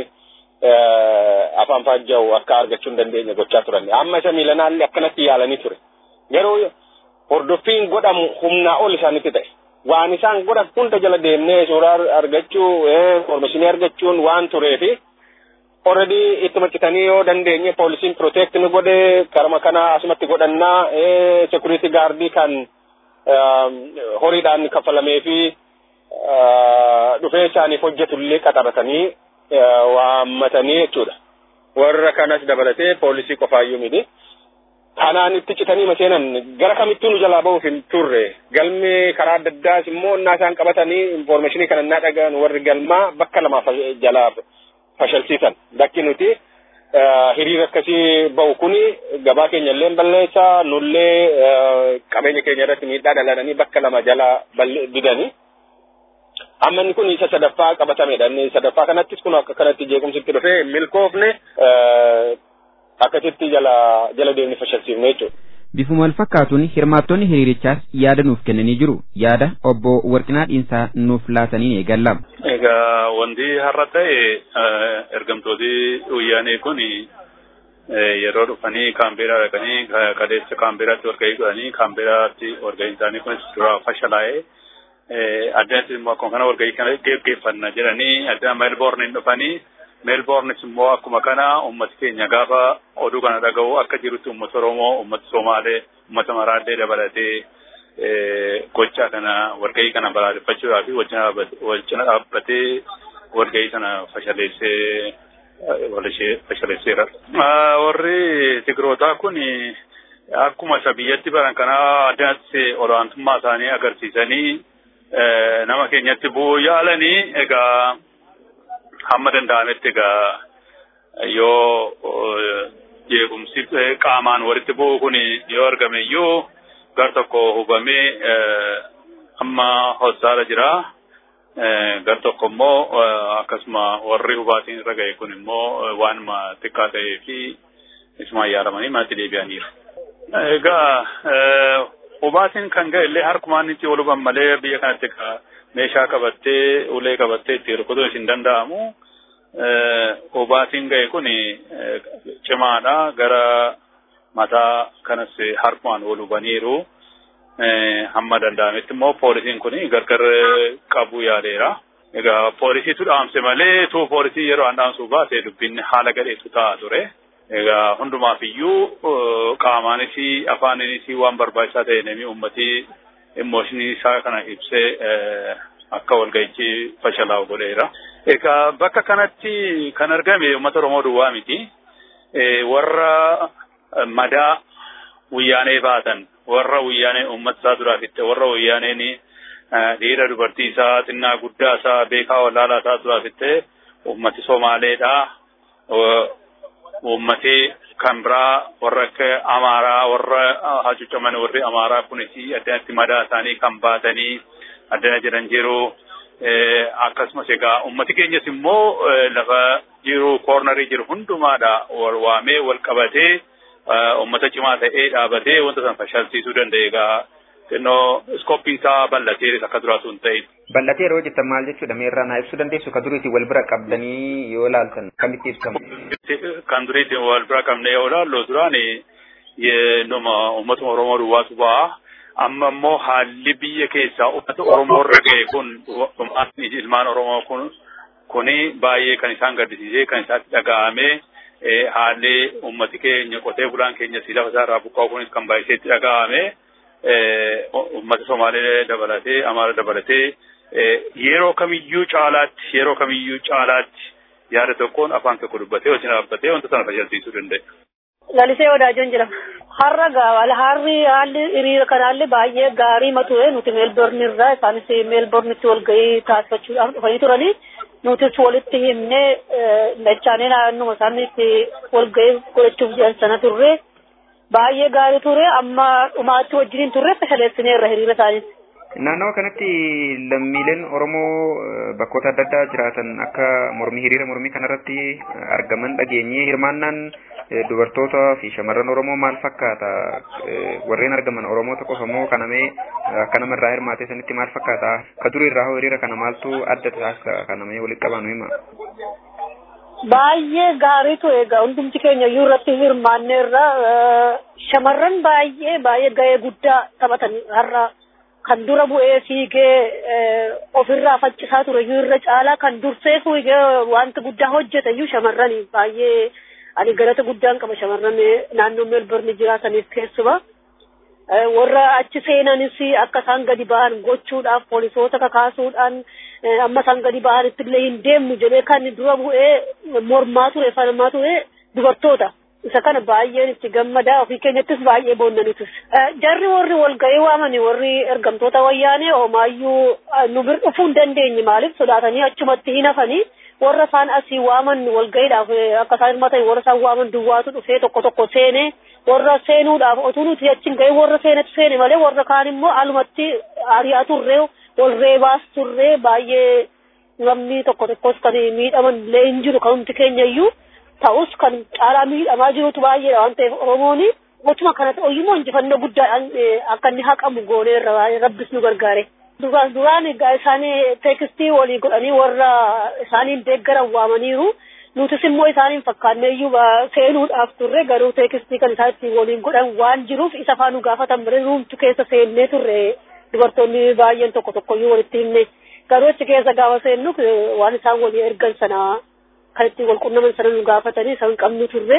afaan faajja'u akka argachuu hin dandeenye gochaa turan. Amma isa miilanaallee akkanatti yaalanii ture. Garuu hordoffiin godhamu humnaa ol isaanitti ta'e. Waan isaan godhan hunda jala deemnee suuraa argachuu, informaashinii argachuun waan tureefi already itti maccitanii yoo dandeenye poolisiin protect ni godhe karama kana asumatti godhannaa security gaardii kan horiidhaan kaffalamee fi dhufee isaaniif hojjetullee qaxaratanii waammatanii jechuudha. Warra kanas dabalatee poolisii qofaayyuu miti. Kanaan itti citanii maseenan gara kamittuu nu jalaa bahuuf hin turre galmee karaa adda addaas immoo innaa isaan qabatanii informaashinii kana innaa dhagahan warri galmaa bakka lamaaf jalaa fashalsiisan bakki nuti hiriira akkasii bahu kuni gabaa keenya illee balleessaa nullee qabeenya keenya irratti miidhaa dhalananii bakka lama jala didanii. Amma inni kun isa sadaffaa qabatamedha. Inni sadaffaa kanattis kun akka kanatti jeequmsitti dhufee milkoofne akkasitti jala jala deemni fashalsiifne jechuudha. Bifuma wal fakkaatuun hirmaattonni hiriirichaas yaada nuuf kennanii jiru. Yaada obbo Warqinaa Dhiinsaa nuuf laataniin eegalla. Egaa wanti har'a ta'e ergamtooti wayyaanee kun yeroo dhufanii kaambeeraa dhaqanii qadeessa kaambeeraatti walgahii godhanii kaambeeraatti walgahiin isaanii kunis dura fashalaa'ee addatti immoo akkuma kana walgahii kana geggeeffanna jedhanii adda meelboorniin dhufanii meelboornis immoo akkuma kana ummati keenya gaafa oduu kana dhaga'u akka jirutti ummata Oromoo, ummata Somaalee, ummata Maraallee dabalatee gochaa kana walgahii kana balaaleffachuudhaaf wal cina dhaabbatee walgahii sana fashaleessee fashaleesseera. Warri Tigrootaa kun akkuma isa biyyatti baran kana addaatti olaantummaa isaanii agarsiisanii nama keenyatti bu'uu yaalanii egaa hamma danda'ametti egaa yoo jeequmsi qaamaan walitti bu'u kun yoo argame iyyuu gar tokko hubamee amma hossaara jira. Gar tokko immoo akkasuma warri hubaatiin irra ga'e kun immoo waanuma xiqqaa ta'ee fi isuma yaaramanii manatti deebi'aniiru. Egaa hubaatiin kan ga'e illee harkumaan itti ol huban malee biyya kanatti meeshaa qabattee ulee qabattee itti rukutuun hin danda'amu. Hubaatiin ga'e kun cimaadha gara mataa kanas harkumaan ol hubaniiru. Hamma danda'ametti immoo poolisiin kun gargar qabu yaadeera. Egaa poolisiitu dhaamse malee tuu poolisii yeroo an dhaamsuu baase dubbinni haala gadheetu ta'a ture. Egaa hundumaaf iyyuu qaamaanis afaaninis waan barbaachisaa ta'e namni uummatii immooshinii isaa kana ibsee akka walga'ichi fashalaa'u godheera. Egaa bakka kanatti kan argame uummata Oromoo duwwaa miti. Warra madaa wayyaanee baatan warra wayyaanee uummata isaa duraa fitte warra wayyaaneen dhiira dubartii isaa xinnaa guddaa isaa beekaa wallaalaa isaa duraa fitte uummati Somaaleedha. Uummati kan biraa warra akka Amaaraa warra hacuucaman warri Amaaraa kunis addanatti madaa isaanii kan baatanii addana jedhan jiru. Akkasumas egaa uummati keenyas immoo lafa jiru koornarii jiru hundumaadha wal waamee wal qabatee uummata cimaa ta'ee dhaabatee wanta sana fashalsiisuu danda'e egaa xinnoo iskooppii isaa bal'atee akka duraa sun ta'in. Bal'atee yeroo jettan maal jechuudha meerraa naa ibsuu dandeessu ka duriitti wal bira qabdanii yoo ilaaltan kamitti ibsamu. Kan duriitti wal bira qabne yoo ilaallu duraan numa uummata Oromoo duwwaatu ba'a. Amma immoo haalli biyya keessaa uummata Oromoo irra ga'e kun ilmaan Oromoo kun kuni baay'ee kan isaan gaddisiisee kan isaatti dhaga'amee haalli uummati keenya qotee bulaan keenya si lafa isaa irraa buqqa'u kunis kan baay'isee itti dhaga'ame uummata Somaalee dabalatee Amaara dabalatee yeroo kamiyyuu caalaatti yeroo kamiyyuu caalaatti yaada tokkoon afaan tokko dubbatee wajjin dhaabbatee wanta sana fayyadsiisuu danda'a. Lalisee Wadaajoon jedhama. Har'a gaawal harri haalli hiriira kanaallee baay'ee gaarii mature nuti meelborni irraa isaanis meelbornitti wal gahii taasifachuudhaaf dhufanii turanii nutis walitti himnee dachaanee naannuma isaaniitti wal gahii godhachuuf jedhan sana turre baay'ee gaarii ture amma dhumaatti wajjiniin turre fashaleessineerra hiriira isaaniis. Naannawa kanatti lammiileen Oromoo bakkoota adda addaa jiraatan akka mormii hiriira mormii kanarratti argaman dhageenye hirmaannaan dubartoota fi shamarran Oromoo maal fakkaata? Warreen argaman Oromoota qofa moo kanamee akka namarraa hirmaatee sanitti maal fakkaata? Ka durii irraa hoo hiriira kana maaltu adda taasisa kanamee walitti qabanu hima? Baay'ee gaarii ture egaa hundumti keenya iyyuu irratti hirmaanneerra shamarran baay'ee baay'ee gahee guddaa taphatan har'a kan dura bu'ee fiigee ofirraa faccisaa ture iyyuu irra caalaa kan dursee fiigee wanta guddaa hojjete iyyuu shamarranii baay'ee ani galata guddaan qaba shamarran naannoo meelborni jiraataniif keessumaa. warra achi seenanis akka isaan gadi ba'an gochuudhaaf poolisoota kakaasuudhaan amma isaan gadi ba'anitti illee hin deemnu jedhee kan dura bu'ee mormaa ture falmaa ture dubartoota. isa kana baay'een itti gammadaa ofii keenyattis baay'ee boonnanitis. Jarri warri walga'ii waamani warri ergamtoota wayyaanee homaayyuu nu bir dhufuu hin dandeenye maaliif sodaatanii achumatti hin hafanii warra isaan asii waaman walga'iidhaaf akka isaan hirmatan warra isaan waaman duwwaatu dhufee tokko tokko seenee warra seenuudhaaf otuu nuti achiin ga'ee warra seenetu seene malee warra kaan immoo alumatti ari'aa turree wal reebaas turree baay'ee namni tokko tokkos kan miidhaman illee hin jiru kan humti keenya iyyuu ta'us kan caalaa miidhamaa jirutu baay'eedha waan ta'eef Oromoon gochuma kana ta'uyyuu injifannoo guddaadhaan akka inni haqamu goonee rabbis nu gargaare. Duraan duraan egaa isaan teekistii walii godhanii warra isaaniin deeggaran waamaniiru. Nutis immoo isaaniin fakkaannee iyyuu seenuudhaaf turre garuu teekistii kan isaan ittiin waliin godhan waan jiruuf isa faana gaafatan malee nuumtu keessa seennee turre dubartoonni baay'een tokko tokko iyyuu walitti himne. Garuu achi keessa gaafa seennu waan isaan walii ergan sana kan ittiin wal qunnaman sana nu gaafatanii isaan qabnu turre.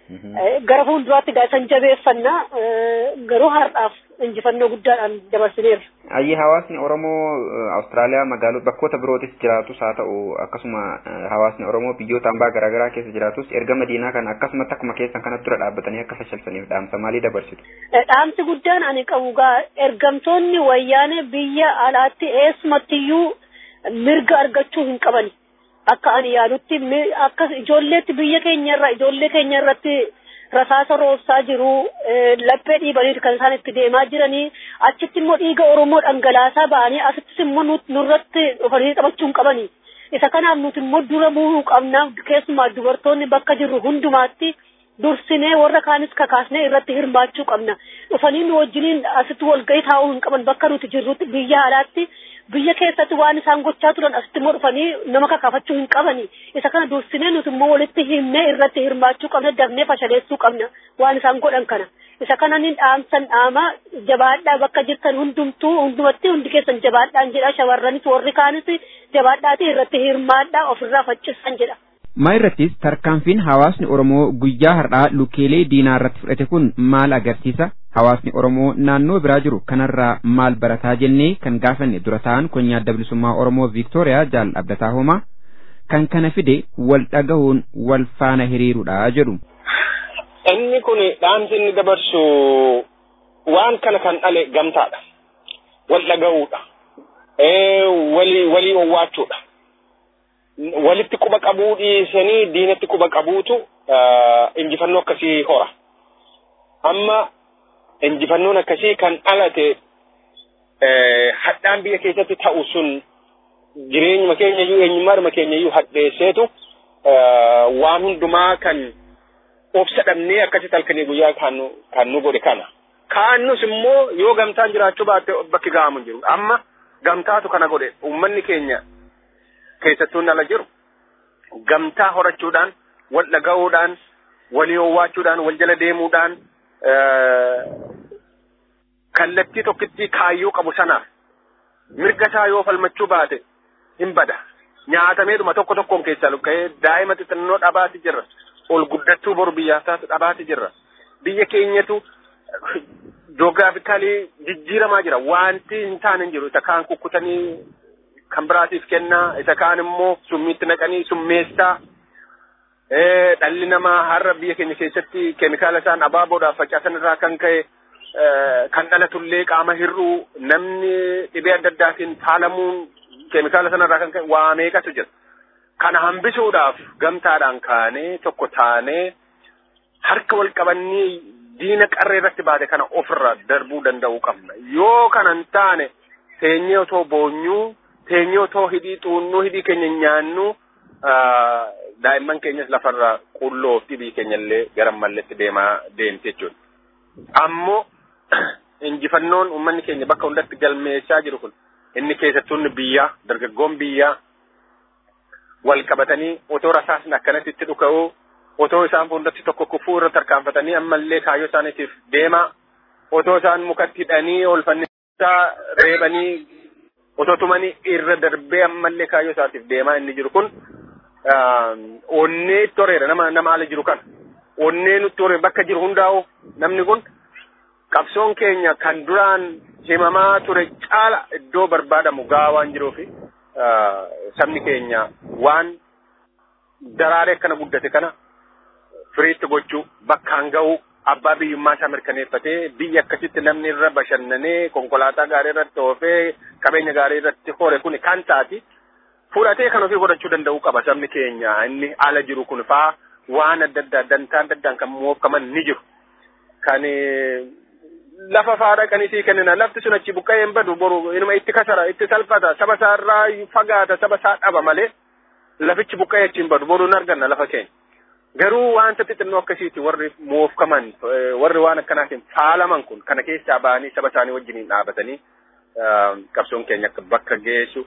Gara fuulduraatti gaa isan jabeeffannaa garuu har'aaf injifannoo guddaadhaan dabarsineerra. Ayyee hawaasni Oromoo Awustiraaliyaa magaalota bakkoota birootis jiraatus haa ta'u akkasuma hawaasni Oromoo biyyoota hambaa garaagaraa keessa jiraatus erga madiinaa kana akkasumatti akkuma keessan kanatti dura dhaabbatanii akka fashalsaniif dhaamsa maalii dabarsitu? Dhaamsi guddaan ani qabu gaa ergamtoonni wayyaanee biyya alaatti eessumattiyyuu mirga argachuu hin qabani. akka ani yaadutti akka ijoolleetti biyya keenya irraa ijoollee keenya irratti rasaasa roobsaa jiru laphee dhiibanii kan isaan itti deemaa jiranii achitti immoo dhiiga oromoo dhangalaasaa ba'anii asittis immoo nurratti dhufanii taphachuu hin qabanii isa kanaaf nuti immoo dura bu'uu qabna keessumaa dubartoonni bakka jirru hundumaatti dursinee warra kaanis kakaasnee irratti hirmaachuu qabna dhufanii nu wajjiniin asitti walgahii taa'uu hin qaban bakka nuti jirrutti biyya alaatti biyya keessatti waan isaan gochaa turan asitti immoo dhufanii nama kakaafachuu hin qabani isa kana dursinee nuti immoo walitti himnee irratti hirmaachuu qabna dafnee fashaleessuu qabna waan isaan godhan kana isa kana nin dhaamsan dhaama jabaadhaa bakka jirtan hundumtuu hundumatti hundi keessan jabaadhaan jedha shamarranis warri kaanis jabaadhaati irratti hirmaadhaa ofirraa faccisan jedha. maa irrattis tarkaanfiin hawaasni Oromoo guyyaa har'aa lukeelee diinaa irratti fudhate kun maal agarsiisa? Hawaasni Oromoo naannoo biraa jiru kanarraa maal barataa jennee kan gaafanne dura ta'an konyaa adda bilisummaa Oromoo Viiktooriyaa Jaal Abdataa Homaa kan kana fide wal dhagahuun wal faana hiriirudha jedhu. Inni kun dhaamsi inni dabarsu waan kana kan dhale gamtaadha. Wal dhagahuudha. Walii walii owwaachuudha. walitti quba qabuu dhiisanii diinatti quba qabuutu injifannoo akkasii hora. Amma injifannoon akkasii kan dhalate hadhaan biyya keessatti ta'u sun jireenyuma keenya iyyuu eenyummaadhuma keenya iyyuu hadheesseetu waan hundumaa kan obsa dhabnee akkasitti halkanii guyyaa kan nu godhe kana. kaannus immoo yoo gamtaan jiraachuu baatte bakki ga'amu hin jiru amma gamtaatu kana godhe uummanni keenya keessattuu ala jiru gamtaa horachuudhaan wal dhaga'uudhaan walii owwaachuudhaan wal jala deemuudhaan kallattii tokkitti kaayyoo qabu sanaaf mirga isaa yoo falmachuu baate hin bada nyaatameedhuma tokko tokkoon keessaa lukka'ee daa'ima xixinnoo dhabaati jirra ol guddattuu boru biyyaaf taatu dhabaati jirra biyya keenyatu joogiraafikaalii jijjiiramaa jira wanti hin taane hin jiru isa kaan kukkutanii kan biraatiif kennaa isa kaan immoo summiitti naqanii summeessaa dhalli namaa har'a biyya keenya keessatti keemikaala isaan abaaboodhaaf facaasan irraa kan ka'e kan dhalatullee qaama hir'uu namni dhibee adda addaatiin faalamuun keemikaala sanarraa kan ka'e waa meeqatu jira. Kana hambisuudhaaf gamtaadhaan kaanee tokko taanee harka wal qabannee diina qarree irratti baate kana ofirra darbuu danda'uu qabna. Yoo kana hin taane teenyee otoo boonyuu teenyee otoo hidhii xuunnuu hidhii keenya nyaannuu daa'imman keenyas lafarra qulloo fi dhibii keenyallee gara malletti deemaa deemti jechuudha. Ammoo injifannoon uummanni keenya bakka hundatti galmeessaa jiru kun inni keessattuun biyyaa dargaggoon biyyaa wal qabatanii otoo rasaasni akkanatti itti dhuka'uu otoo isaan fuuldratti tokko kufuu irra tarkaanfatanii ammallee kaayyoo isaaniitiif deemaa otoo isaan mukatti hidhanii oolfannisaa reebanii otoo tumanii irra darbee ammallee kaayyoo isaatiif deemaa inni jiru kun onnee itti horeera nama nama ala jiru kana onnee nutti horee bakka jiru hundaa'u namni kun qabsoon keenya kan duraan himamaa ture caala iddoo barbaadamu gahaa waan jiruufi sabni keenya waan daraaree akkana guddate kana firiitti gochuu bakkaan ga'uu abbaa biyyummaa isaa mirkaneeffatee biyya akkasitti namni irra bashannanee konkolaataa gaarii irratti oofee qabeenya gaarii irratti hore kun kan taati fudhatee kan ofii godhachuu danda'uu qaba sabni keenya inni ala jiru kun faa waan adda addaa dantaa adda addaan kan moofkaman ni jiru kan lafa faadha qanisii kennina lafti sun achi buqqa'ee hin badu boru inuma itti kasara itti salphata saba isaa irraa fagaata saba isaa dhaba malee lafichi buqqa'ee achi hin badu boru hin arganna lafa keenya. Garuu wanta xixinnoo akkasiiti warri moofkaman warri waan akkanaatiin faalaman kun kana keessaa ba'anii saba isaanii wajjiniin dhaabatanii qabsoon keenya akka bakka geessu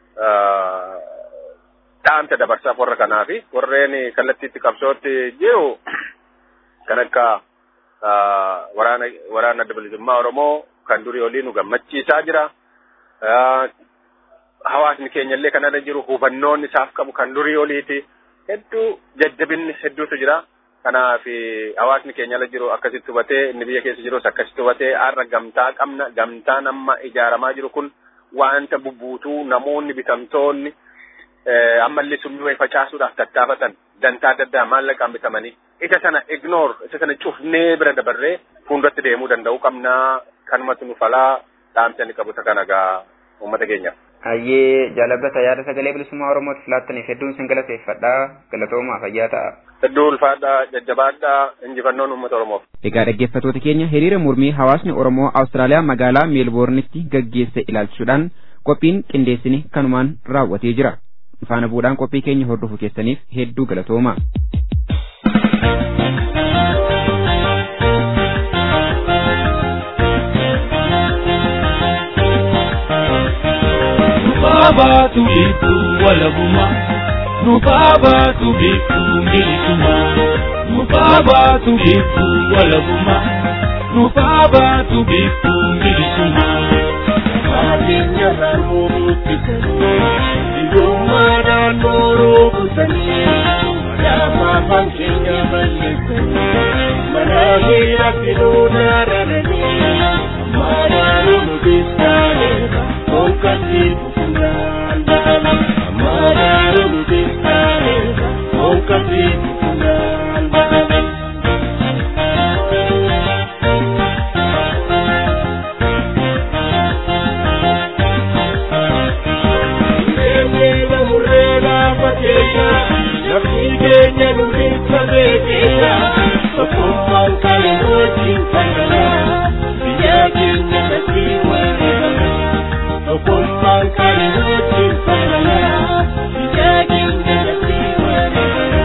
dhaamsa dabarsaaf warra kanaafi warreen kallattiitti qabsootti jiru kan akka waraana waraana adda bilisummaa Oromoo kan durii olii nu gammachiisaa jira. Hawaasni keenya illee kanarra jiru hubannoon isaaf qabu kan durii oliiti. Hedduu jajjabinni hedduutu jira. Kanaaf hawaasni keenya ala jiru akkasitti hubatee inni biyya keessa jirus akkasitti hubatee har'a gamtaa qabna. Gamtaan amma ijaaramaa jiru kun wanta bubbuutuu namoonni bitamtoonni ammallee summii wayii facaasuudhaaf tattaafatan dantaa adda addaa maallaqaan bitamanii isa sana ignore isa sana cufnee bira dabarree fuulduratti deemuu danda'uu qabnaa kanumatu nu falaa dhaamsa inni qabu kana gaa uummata keenyaaf. Hayyee jaalabbata yaada sagalee bilisummaa Oromootiif laattaniif hedduun sin galateeffadhaa galatoomaa fayyaa ta'a. Hedduu ulfaadhaa jajjabaadhaa injifannoon uummata Oromoof. Egaa dhaggeeffattoota keenya hiriira mormii hawaasni Oromoo Awustiraaliyaa magaalaa Meelboornitti gaggeesse ilaalchisuudhaan qophiin qindeessine kanumaan raawwatee jira. Faana bu'uudhaan qophii keenya hordofuu keessaniif hedduu galatooma. Nubaabatu biiftu walabuma Nubaabatu biiftu milisuma Nubaabatu biiftu walabuma Nubaabatu biiftu milisuma Maatiin raanuutti Idummaadhaan nooroo kutanii Madaamaa bankeenya balleessanii Manaa miira filuu daarananii Maadaaluu nuti saalee Onkati kufunala Amararo nubisale Onkati kufunala Murega murega pakeya Nafigenya nubisa bekeya Sokumman kale rojin kaya Biya kenya nasiwa Okumman kare hojin falala Bijagin gadasi warala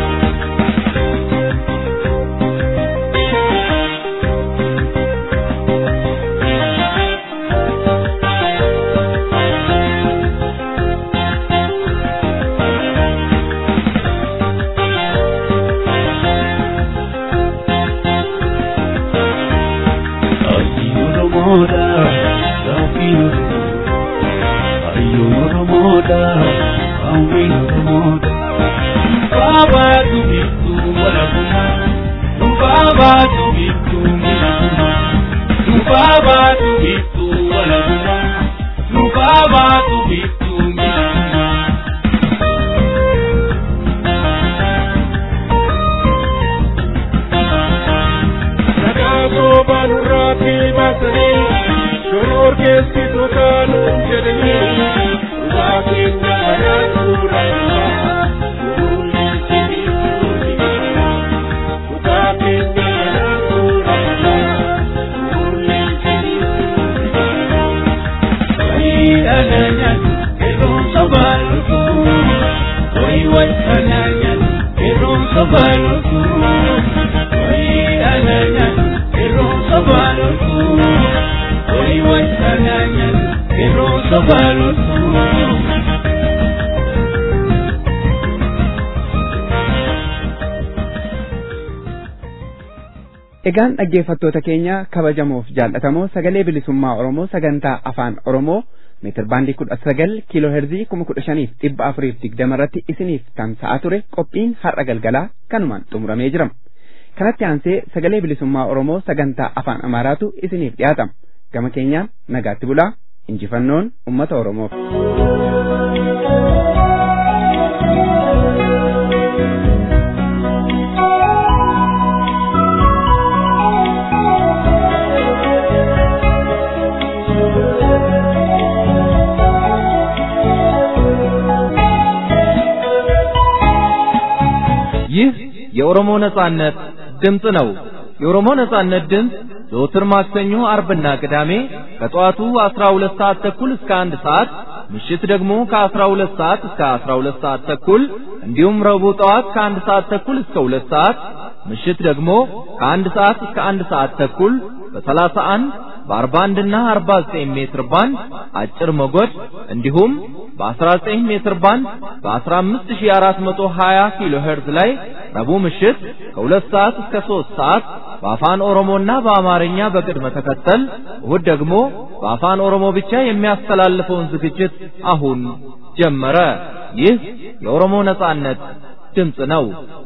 Egaan dhaggeeffattoota keenya kabajamoof jaallatamoo sagalee bilisummaa Oromoo sagantaa afaan Oromoo meetir baandii kudha sagal kiiloo heerzii kuma kudha shaniif dhibba afuriif digdama irratti isiniif tamsa'aa ture qophiin har'a galgalaa kanumaan xumuramee jira. Kanatti aansee sagalee bilisummaa Oromoo sagantaa afaan Amaaraatu isiniif dhiyaatama. Gama keenyaan nagaatti bulaa injifannoon uummata Oromoof. ይህ የኦሮሞ ነጻነት ድምፅ ነው። የኦሮሞ ነጻነት ድምፅ ዘወትር ማክሰኞ፣ አርብና ቅዳሜ ከጠዋቱ 12 ሰዓት ተኩል እስከ አንድ ሰዓት ምሽት ደግሞ ከ12 ሰዓት እስከ 12 ሰዓት ተኩል እንዲሁም ረቡዕ ጠዋት ከአንድ ሰዓት ተኩል እስከ ሁለት ሰዓት ምሽት ደግሞ ከአንድ ሰዓት እስከ አንድ ሰዓት ተኩል በ31 በ41 እና 49 ሜትር ባንድ አጭር ሞገድ እንዲሁም በ19 ሜትር ባንድ በ15420 ኪሎ ሄርዝ ላይ ረቡዕ ምሽት ከሁለት ሰዓት እስከ ሶስት ሰዓት በአፋን ኦሮሞና በአማርኛ በቅድመ ተከተል እሁድ ደግሞ በአፋን ኦሮሞ ብቻ የሚያስተላልፈውን ዝግጅት አሁን ጀመረ። ይህ የኦሮሞ ነጻነት ድምፅ ነው።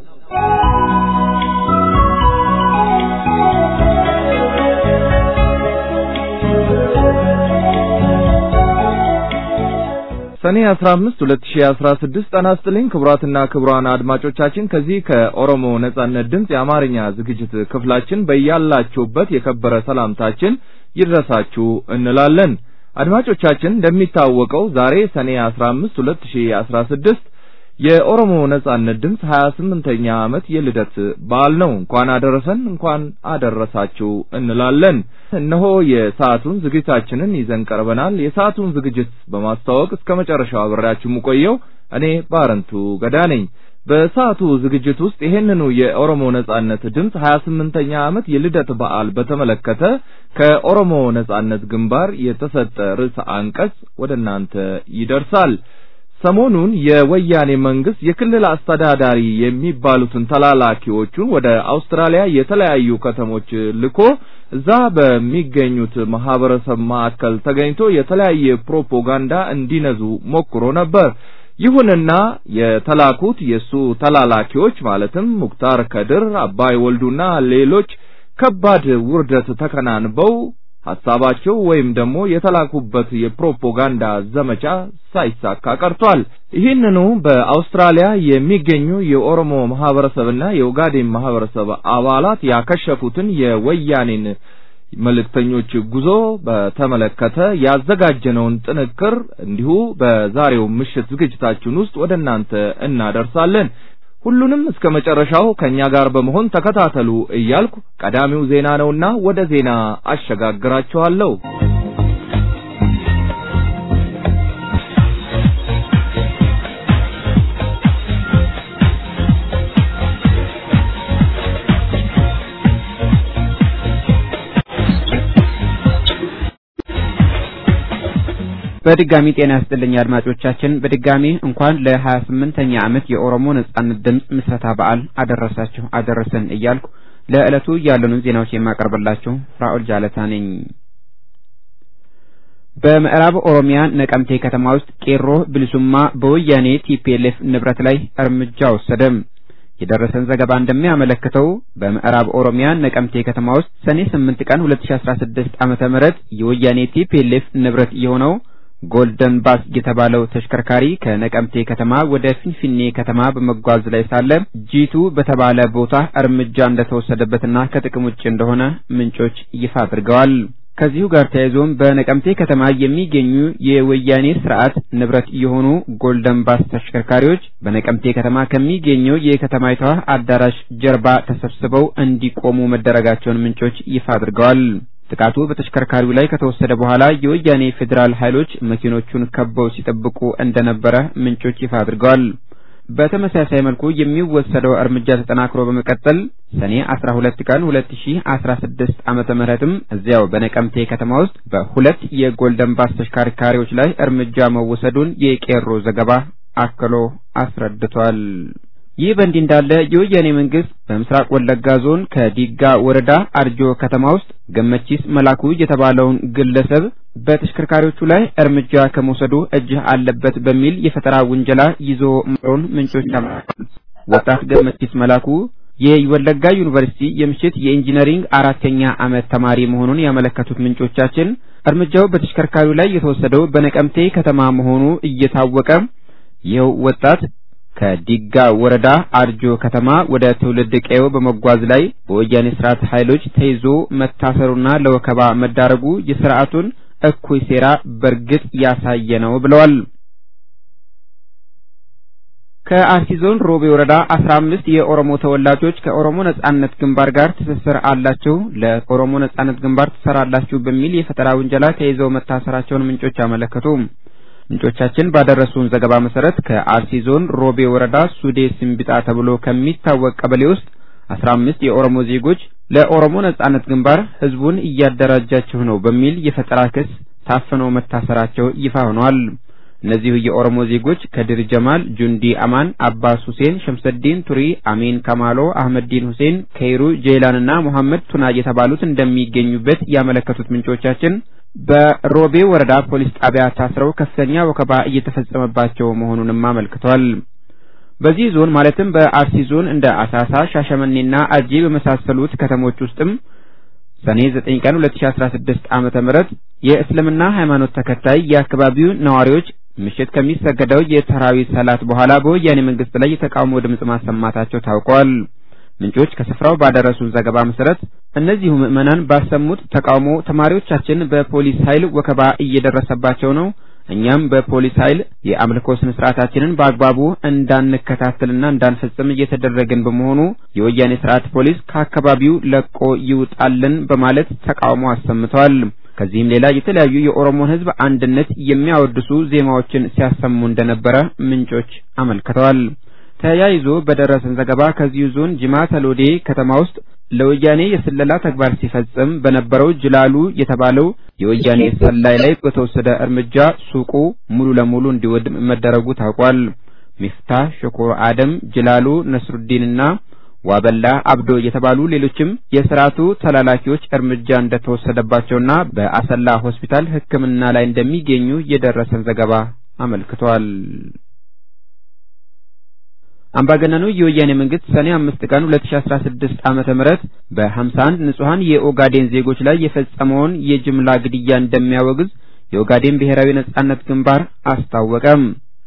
ሰኔ 15 2016 ጤና ይስጥልኝ ክቡራትና ክቡራን አድማጮቻችን ከዚህ ከኦሮሞ ነጻነት ድምፅ የአማርኛ ዝግጅት ክፍላችን በያላችሁበት የከበረ ሰላምታችን ይድረሳችሁ እንላለን። አድማጮቻችን እንደሚታወቀው ዛሬ ሰኔ 15 2016 የኦሮሞ ነጻነት ድምፅ 28ኛ ዓመት የልደት በዓል ነው። እንኳን አደረሰን እንኳን አደረሳችሁ እንላለን። እነሆ የሰዓቱን ዝግጅታችንን ይዘን ቀርበናል። የሰዓቱን ዝግጅት በማስተዋወቅ እስከ መጨረሻው አብሬያችሁ የምቆየው እኔ ባረንቱ ገዳ ነኝ። በሰዓቱ ዝግጅት ውስጥ ይሄንኑ የኦሮሞ ነጻነት ድምፅ 28ኛ ዓመት የልደት በዓል በተመለከተ ከኦሮሞ ነጻነት ግንባር የተሰጠ ርዕሰ አንቀጽ ወደ እናንተ ይደርሳል። ሰሞኑን የወያኔ መንግስት የክልል አስተዳዳሪ የሚባሉትን ተላላኪዎቹን ወደ አውስትራሊያ የተለያዩ ከተሞች ልኮ እዛ በሚገኙት ማህበረሰብ ማዕከል ተገኝቶ የተለያየ ፕሮፓጋንዳ እንዲነዙ ሞክሮ ነበር። ይሁንና የተላኩት የሱ ተላላኪዎች ማለትም ሙክታር ከድር፣ አባይ ወልዱና ሌሎች ከባድ ውርደት ተከናንበው ሐሳባቸው ወይም ደግሞ የተላኩበት የፕሮፓጋንዳ ዘመቻ ሳይሳካ ቀርቷል። ይህንኑ በአውስትራሊያ የሚገኙ የኦሮሞ ማህበረሰብና የኦጋዴን ማህበረሰብ አባላት ያከሸፉትን የወያኔን መልእክተኞች ጉዞ በተመለከተ ያዘጋጀነውን ጥንቅር እንዲሁ በዛሬው ምሽት ዝግጅታችን ውስጥ ወደ እናንተ እናደርሳለን። ሁሉንም እስከ መጨረሻው ከኛ ጋር በመሆን ተከታተሉ እያልኩ ቀዳሚው ዜና ነውና ወደ ዜና አሸጋግራችኋለሁ። በድጋሚ ጤና ያስጥልኝ አድማጮቻችን። በድጋሚ እንኳን ለሀያ ስምንተኛ ዓመት የኦሮሞ ነጻነት ድምፅ ምስረታ በዓል አደረሳችሁ አደረሰን እያልኩ ለዕለቱ ያሉንን ዜናዎች የማቀርብላችሁ ፍራኦል ጃለታ ነኝ። በምዕራብ ኦሮሚያ ነቀምቴ ከተማ ውስጥ ቄሮ ብልሱማ በወያኔ ቲፒኤልኤፍ ንብረት ላይ እርምጃ ወሰደ። የደረሰን ዘገባ እንደሚያመለክተው በምዕራብ ኦሮሚያ ነቀምቴ ከተማ ውስጥ ሰኔ 8 ቀን 2016 ዓመተ ምህረት የወያኔ ቲፒኤልኤፍ ንብረት የሆነው ጎልደን ባስ የተባለው ተሽከርካሪ ከነቀምቴ ከተማ ወደ ፊንፊኔ ከተማ በመጓዝ ላይ ሳለ ጂቱ በተባለ ቦታ እርምጃ እንደተወሰደበትና ከጥቅም ውጭ እንደሆነ ምንጮች ይፋ አድርገዋል። ከዚሁ ጋር ተያይዞም በነቀምቴ ከተማ የሚገኙ የወያኔ ስርዓት ንብረት የሆኑ ጎልደን ባስ ተሽከርካሪዎች በነቀምቴ ከተማ ከሚገኘው የከተማይቷ አዳራሽ ጀርባ ተሰብስበው እንዲቆሙ መደረጋቸውን ምንጮች ይፋ አድርገዋል። ጥቃቱ በተሽከርካሪው ላይ ከተወሰደ በኋላ የወያኔ ፌዴራል ኃይሎች መኪኖቹን ከበው ሲጠብቁ እንደነበረ ምንጮች ይፋ አድርገዋል። በተመሳሳይ መልኩ የሚወሰደው እርምጃ ተጠናክሮ በመቀጠል ሰኔ 12 ቀን 2016 ዓመተ ምህረትም እዚያው በነቀምቴ ከተማ ውስጥ በሁለት የጎልደን ባስ ተሽከርካሪዎች ላይ እርምጃ መወሰዱን የቄሮ ዘገባ አክሎ አስረድቷል። ይህ በእንዲህ እንዳለ የወያኔ መንግስት በምስራቅ ወለጋ ዞን ከዲጋ ወረዳ አርጆ ከተማ ውስጥ ገመቺስ መላኩ የተባለውን ግለሰብ በተሽከርካሪዎቹ ላይ እርምጃ ከመውሰዱ እጅህ አለበት በሚል የፈጠራ ውንጀላ ይዞ መሮን ምንጮች አመልክተዋል። ወጣት ገመቺስ መላኩ የወለጋ ዩኒቨርሲቲ የምሽት የኢንጂነሪንግ አራተኛ ዓመት ተማሪ መሆኑን ያመለከቱት ምንጮቻችን እርምጃው በተሽከርካሪው ላይ የተወሰደው በነቀምቴ ከተማ መሆኑ እየታወቀ ይኸው ወጣት ከዲጋ ወረዳ አርጆ ከተማ ወደ ትውልድ ቀዬው በመጓዝ ላይ በወያኔ ስርዓት ኃይሎች ተይዞ መታሰሩና ለወከባ መዳረጉ የስርዓቱን እኩይ ሴራ በእርግጥ ያሳየ ነው ብለዋል። ከአርሲ ዞን ሮቤ ወረዳ አስራ አምስት የኦሮሞ ተወላጆች ከኦሮሞ ነጻነት ግንባር ጋር ትስስር አላችሁ፣ ለኦሮሞ ነጻነት ግንባር ትሰራላችሁ በሚል የፈጠራ ውንጀላ ተይዘው መታሰራቸውን ምንጮች አመለከቱ። ምንጮቻችን ባደረሱን ዘገባ መሰረት ከአርሲ ዞን ሮቤ ወረዳ ሱዴ ሲምቢጣ ተብሎ ከሚታወቅ ቀበሌ ውስጥ አስራ አምስት የኦሮሞ ዜጎች ለኦሮሞ ነጻነት ግንባር ህዝቡን እያደራጃችሁ ነው በሚል የፈጠራ ክስ ታፍነው መታሰራቸው ይፋ ሆኗል። እነዚሁ የኦሮሞ ዜጎች ከድር ጀማል፣ ጁንዲ አማን፣ አባስ ሁሴን፣ ሸምሰዲን ቱሪ፣ አሚን ከማሎ፣ አህመዲን ሁሴን፣ ከይሩ ጄላንና ሙሐመድ ቱና የተባሉት እንደሚገኙበት ያመለከቱት ምንጮቻችን በሮቤ ወረዳ ፖሊስ ጣቢያ ታስረው ከፍተኛ ወከባ እየተፈጸመባቸው መሆኑንም አመልክቷል። በዚህ ዞን ማለትም በአርሲ ዞን እንደ አሳሳ፣ ሻሸመኔና አርጂ በመሳሰሉት ከተሞች ውስጥም ሰኔ 9 ቀን 2016 ዓመተ ምህረት የእስልምና ሃይማኖት ተከታይ የአካባቢው ነዋሪዎች ምሽት ከሚሰገደው የተራዊህ ሰላት በኋላ በወያኔ መንግስት ላይ የተቃውሞ ድምጽ ማሰማታቸው ታውቋል። ምንጮች ከስፍራው ባደረሱን ዘገባ መሰረት እነዚሁ ምዕመናን ባሰሙት ተቃውሞ ተማሪዎቻችን በፖሊስ ኃይል ወከባ እየደረሰባቸው ነው፣ እኛም በፖሊስ ኃይል የአምልኮ ስነ ስርዓታችንን በአግባቡ እንዳንከታተልና እንዳንፈጽም እየተደረገን በመሆኑ የወያኔ ስርዓት ፖሊስ ከአካባቢው ለቆ ይውጣልን በማለት ተቃውሞ አሰምተዋል። ከዚህም ሌላ የተለያዩ የኦሮሞን ሕዝብ አንድነት የሚያወድሱ ዜማዎችን ሲያሰሙ እንደነበረ ምንጮች አመልክተዋል። ተያይዞ በደረሰን ዘገባ ከዚሁ ዞን ጅማ ተሎዴ ከተማ ውስጥ ለወያኔ የስለላ ተግባር ሲፈጽም በነበረው ጅላሉ የተባለው የወያኔ ሰላይ ላይ በተወሰደ እርምጃ ሱቁ ሙሉ ለሙሉ እንዲወድም መደረጉ ታውቋል። ሚፍታህ ሽኩር አደም፣ ጅላሉ ነስሩዲንና ዋበላ አብዶ የተባሉ ሌሎችም የስርዓቱ ተላላኪዎች እርምጃ እንደተወሰደባቸውና በአሰላ ሆስፒታል ሕክምና ላይ እንደሚገኙ የደረሰን ዘገባ አመልክቷል። አምባገነኑ የወያኔ መንግስት ሰኔ አምስት ቀን 2016 ዓመተ ምህረት በ51 ንጹሃን የኦጋዴን ዜጎች ላይ የፈጸመውን የጅምላ ግድያ እንደሚያወግዝ የኦጋዴን ብሔራዊ ነጻነት ግንባር አስታወቀም።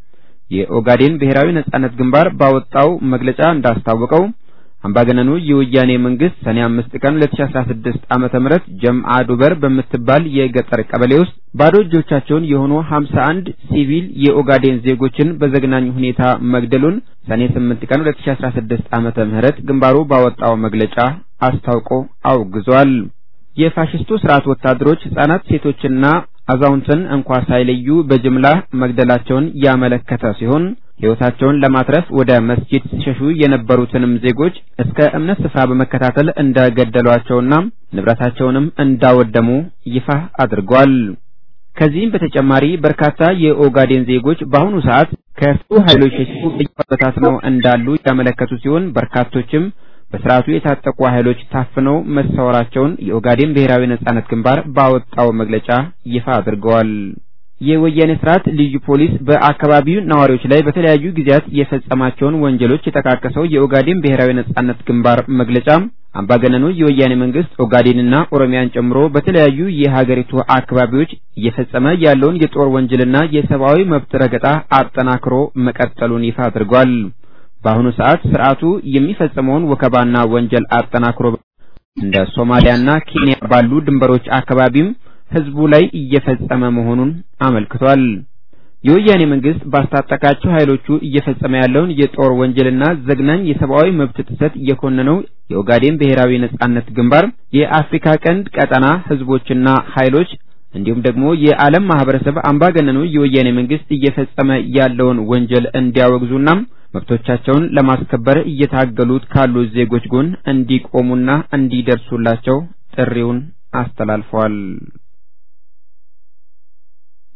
የኦጋዴን ብሔራዊ ነጻነት ግንባር ባወጣው መግለጫ እንዳስታወቀው አምባገነኑ የወያኔ መንግስት ሰኔ አምስት ቀን 2016 ዓመተ ምህረት ጀምአ ዱበር በምትባል የገጠር ቀበሌ ውስጥ ባዶ እጆቻቸውን የሆኑ 51 ሲቪል የኦጋዴን ዜጎችን በዘግናኝ ሁኔታ መግደሉን ሰኔ 8 ቀን 2016 ዓመተ ምህረት ግንባሩ ባወጣው መግለጫ አስታውቆ አውግዟል። የፋሽስቱ ስርዓት ወታደሮች ህጻናት፣ ሴቶችና አዛውንትን እንኳ ሳይለዩ በጅምላ መግደላቸውን ያመለከተ ሲሆን ሕይወታቸውን ለማትረፍ ወደ መስጂድ ሲሸሹ የነበሩትንም ዜጎች እስከ እምነት ስፍራ በመከታተል እንደገደሏቸውና ንብረታቸውንም እንዳወደሙ ይፋ አድርጓል። ከዚህም በተጨማሪ በርካታ የኦጋዴን ዜጎች በአሁኑ ሰዓት ከሱ ኃይሎች ሸሽተው በየቦታው እንዳሉ ያመለከቱ ሲሆን በርካቶችም በስርዓቱ የታጠቁ ኃይሎች ታፍነው መሰወራቸውን የኦጋዴን ብሔራዊ ነጻነት ግንባር ባወጣው መግለጫ ይፋ አድርገዋል። የወያኔ ስርዓት ልዩ ፖሊስ በአካባቢው ነዋሪዎች ላይ በተለያዩ ጊዜያት የፈጸማቸውን ወንጀሎች የጠቃቀሰው የኦጋዴን ብሔራዊ ነጻነት ግንባር መግለጫ አምባገነኑ የወያኔ መንግስት ኦጋዴንና ኦሮሚያን ጨምሮ በተለያዩ የሀገሪቱ አካባቢዎች እየፈጸመ ያለውን የጦር ወንጀልና የሰብአዊ መብት ረገጣ አጠናክሮ መቀጠሉን ይፋ አድርጓል። በአሁኑ ሰዓት ስርዓቱ የሚፈጽመውን ወከባና ወንጀል አጠናክሮ እንደ ሶማሊያና ኬንያ ባሉ ድንበሮች አካባቢም ህዝቡ ላይ እየፈጸመ መሆኑን አመልክቷል። የወያኔ መንግስት ባስታጠቃቸው ኃይሎቹ እየፈጸመ ያለውን የጦር ወንጀልና ዘግናኝ የሰብአዊ መብት ጥሰት የኮነነው የኦጋዴን ብሔራዊ ነጻነት ግንባር የአፍሪካ ቀንድ ቀጠና ህዝቦችና ኃይሎች እንዲሁም ደግሞ የዓለም ማህበረሰብ አምባገነኑ የወያኔ መንግስት እየፈጸመ ያለውን ወንጀል እንዲያወግዙና መብቶቻቸውን ለማስከበር እየታገሉት ካሉ ዜጎች ጎን እንዲቆሙና እንዲደርሱላቸው ጥሪውን አስተላልፈዋል።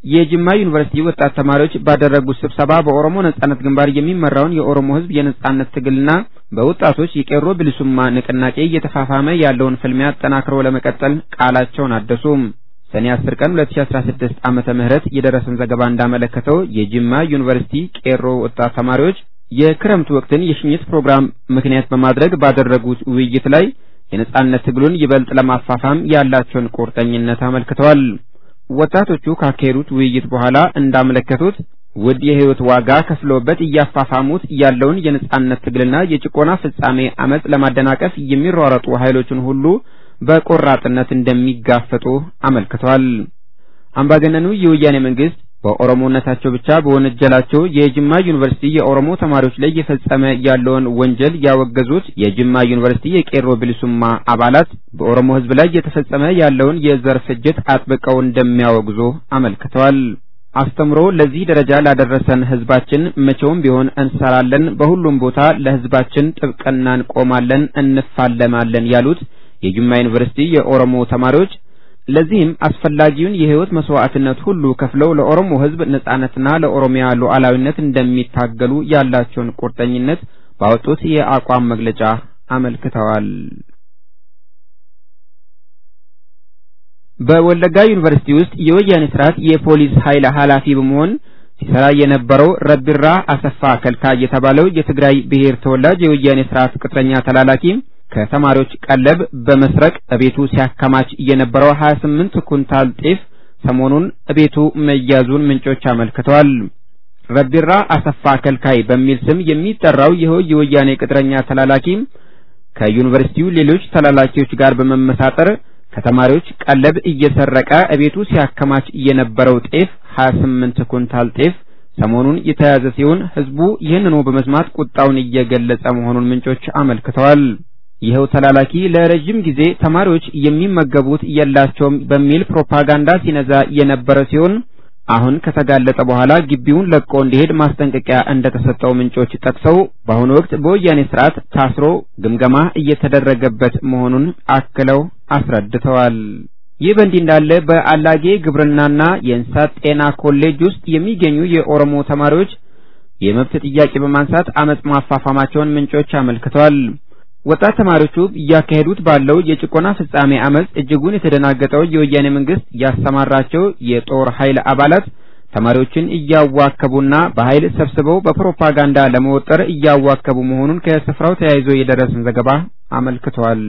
የጅማ ዩኒቨርሲቲ ወጣት ተማሪዎች ባደረጉት ስብሰባ በኦሮሞ ነጻነት ግንባር የሚመራውን የኦሮሞ ሕዝብ የነጻነት ትግልና በወጣቶች የቄሮ ብልሱማ ንቅናቄ እየተፋፋመ ያለውን ፍልሚያ አጠናክሮ ለመቀጠል ቃላቸውን አደሱ። ሰኔ 10 ቀን 2016 ዓመተ ምህረት የደረሰን ዘገባ እንዳመለከተው የጅማ ዩኒቨርሲቲ ቄሮ ወጣት ተማሪዎች የክረምት ወቅትን የሽኝት ፕሮግራም ምክንያት በማድረግ ባደረጉት ውይይት ላይ የነጻነት ትግሉን ይበልጥ ለማፋፋም ያላቸውን ቁርጠኝነት አመልክተዋል። ወጣቶቹ ካካሄዱት ውይይት በኋላ እንዳመለከቱት ውድ የህይወት ዋጋ ከፍለውበት እያፋፋሙት ያለውን የነጻነት ትግልና የጭቆና ፍጻሜ አመጽ ለማደናቀፍ የሚሯረጡ ኃይሎችን ሁሉ በቆራጥነት እንደሚጋፈጡ አመልክተዋል። አምባገነኑ የወያኔ መንግስት በኦሮሞነታቸው ብቻ በወነጀላቸው የጅማ ዩኒቨርሲቲ የኦሮሞ ተማሪዎች ላይ እየፈጸመ ያለውን ወንጀል ያወገዙት የጅማ ዩኒቨርሲቲ የቄሮ ብልሱማ አባላት በኦሮሞ ህዝብ ላይ እየተፈጸመ ያለውን የዘር ፍጅት አጥብቀው እንደሚያወግዙ አመልክተዋል። አስተምሮ ለዚህ ደረጃ ላደረሰን ህዝባችን መቼውም ቢሆን እንሰራለን፣ በሁሉም ቦታ ለህዝባችን ጥብቅና እንቆማለን፣ እንፋለማለን ያሉት የጅማ ዩኒቨርሲቲ የኦሮሞ ተማሪዎች ለዚህም አስፈላጊውን የህይወት መስዋዕትነት ሁሉ ከፍለው ለኦሮሞ ህዝብ ነጻነትና ለኦሮሚያ ሉዓላዊነት እንደሚታገሉ ያላቸውን ቁርጠኝነት ባወጡት የአቋም መግለጫ አመልክተዋል። በወለጋ ዩኒቨርሲቲ ውስጥ የወያኔ ስርዓት የፖሊስ ኃይል ኃላፊ በመሆን ሲሰራ የነበረው ረቢራ አሰፋ ከልካ የተባለው የትግራይ ብሔር ተወላጅ የወያኔ ስርዓት ቅጥረኛ ተላላኪ ከተማሪዎች ቀለብ በመስረቅ እቤቱ ሲያከማች የነበረው 28 ኩንታል ጤፍ ሰሞኑን እቤቱ መያዙን ምንጮች አመልክተዋል። ረቢራ አሰፋ ከልካይ በሚል ስም የሚጠራው ይኸው የወያኔ ቅጥረኛ ተላላኪ ከዩኒቨርሲቲው ሌሎች ተላላኪዎች ጋር በመመሳጠር ከተማሪዎች ቀለብ እየሰረቀ እቤቱ ሲያከማች የነበረው ጤፍ 28 ኩንታል ጤፍ ሰሞኑን የተያዘ ሲሆን ህዝቡ ይህንኑ በመስማት ቁጣውን እየገለጸ መሆኑን ምንጮች አመልክተዋል። ይኸው ተላላኪ ለረጅም ጊዜ ተማሪዎች የሚመገቡት የላቸውም በሚል ፕሮፓጋንዳ ሲነዛ የነበረ ሲሆን አሁን ከተጋለጠ በኋላ ግቢውን ለቆ እንዲሄድ ማስጠንቀቂያ እንደተሰጠው ምንጮች ጠቅሰው በአሁኑ ወቅት በወያኔ ስርዓት ታስሮ ግምገማ እየተደረገበት መሆኑን አክለው አስረድተዋል። ይህ በእንዲህ እንዳለ በአላጌ ግብርናና የእንስሳት ጤና ኮሌጅ ውስጥ የሚገኙ የኦሮሞ ተማሪዎች የመብት ጥያቄ በማንሳት አመጽ ማፋፋማቸውን ምንጮች አመልክተዋል። ወጣት ተማሪዎቹ እያካሄዱት ባለው የጭቆና ፍጻሜ አመጽ እጅጉን የተደናገጠው የወያኔ መንግስት ያሰማራቸው የጦር ኃይል አባላት ተማሪዎችን እያዋከቡና በኃይል ሰብስበው በፕሮፓጋንዳ ለመወጠር እያዋከቡ መሆኑን ከስፍራው ተያይዞ የደረሰን ዘገባ አመልክቷል።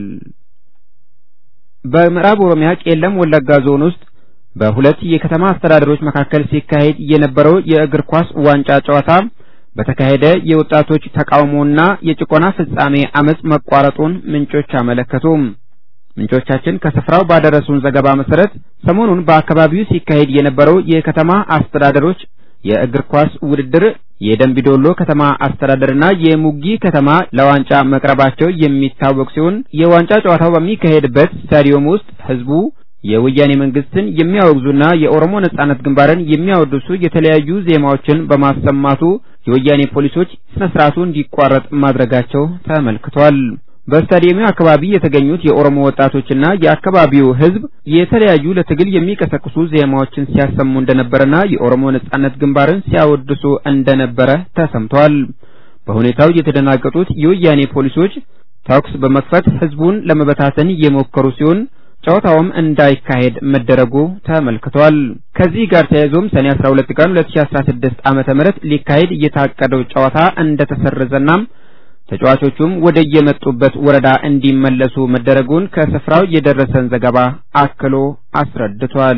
በምዕራብ ኦሮሚያ ቄለም ወለጋ ዞን ውስጥ በሁለት የከተማ አስተዳደሮች መካከል ሲካሄድ የነበረው የእግር ኳስ ዋንጫ ጨዋታ በተካሄደ የወጣቶች ተቃውሞና የጭቆና ፍጻሜ አመጽ መቋረጡን ምንጮች አመለከቱ። ምንጮቻችን ከስፍራው ባደረሱን ዘገባ መሰረት ሰሞኑን በአካባቢው ሲካሄድ የነበረው የከተማ አስተዳደሮች የእግር ኳስ ውድድር የደንቢዶሎ ከተማ አስተዳደርና የሙጊ ከተማ ለዋንጫ መቅረባቸው የሚታወቅ ሲሆን የዋንጫ ጨዋታው በሚካሄድበት ስታዲየም ውስጥ ህዝቡ የወያኔ መንግስትን የሚያወግዙና የኦሮሞ ነጻነት ግንባርን የሚያወድሱ የተለያዩ ዜማዎችን በማሰማቱ የወያኔ ፖሊሶች ስነ ስርዓቱ እንዲቋረጥ ማድረጋቸው ተመልክቷል። በስታዲየሙ አካባቢ የተገኙት የኦሮሞ ወጣቶችና የአካባቢው ህዝብ የተለያዩ ለትግል የሚቀሰቅሱ ዜማዎችን ሲያሰሙ እንደነበረና የኦሮሞ ነጻነት ግንባርን ሲያወድሱ እንደነበረ ተሰምቷል። በሁኔታው የተደናገጡት የወያኔ ፖሊሶች ተኩስ በመክፈት ህዝቡን ለመበታተን የሞከሩ ሲሆን ጨዋታውም እንዳይካሄድ መደረጉ ተመልክቷል። ከዚህ ጋር ተያይዞም ሰኔ 12 ቀን 2016 ዓመተ ምህረት ሊካሄድ የታቀደው ጨዋታ እንደተሰረዘና ተጫዋቾቹም ወደ የመጡበት ወረዳ እንዲመለሱ መደረጉን ከስፍራው የደረሰን ዘገባ አክሎ አስረድቷል።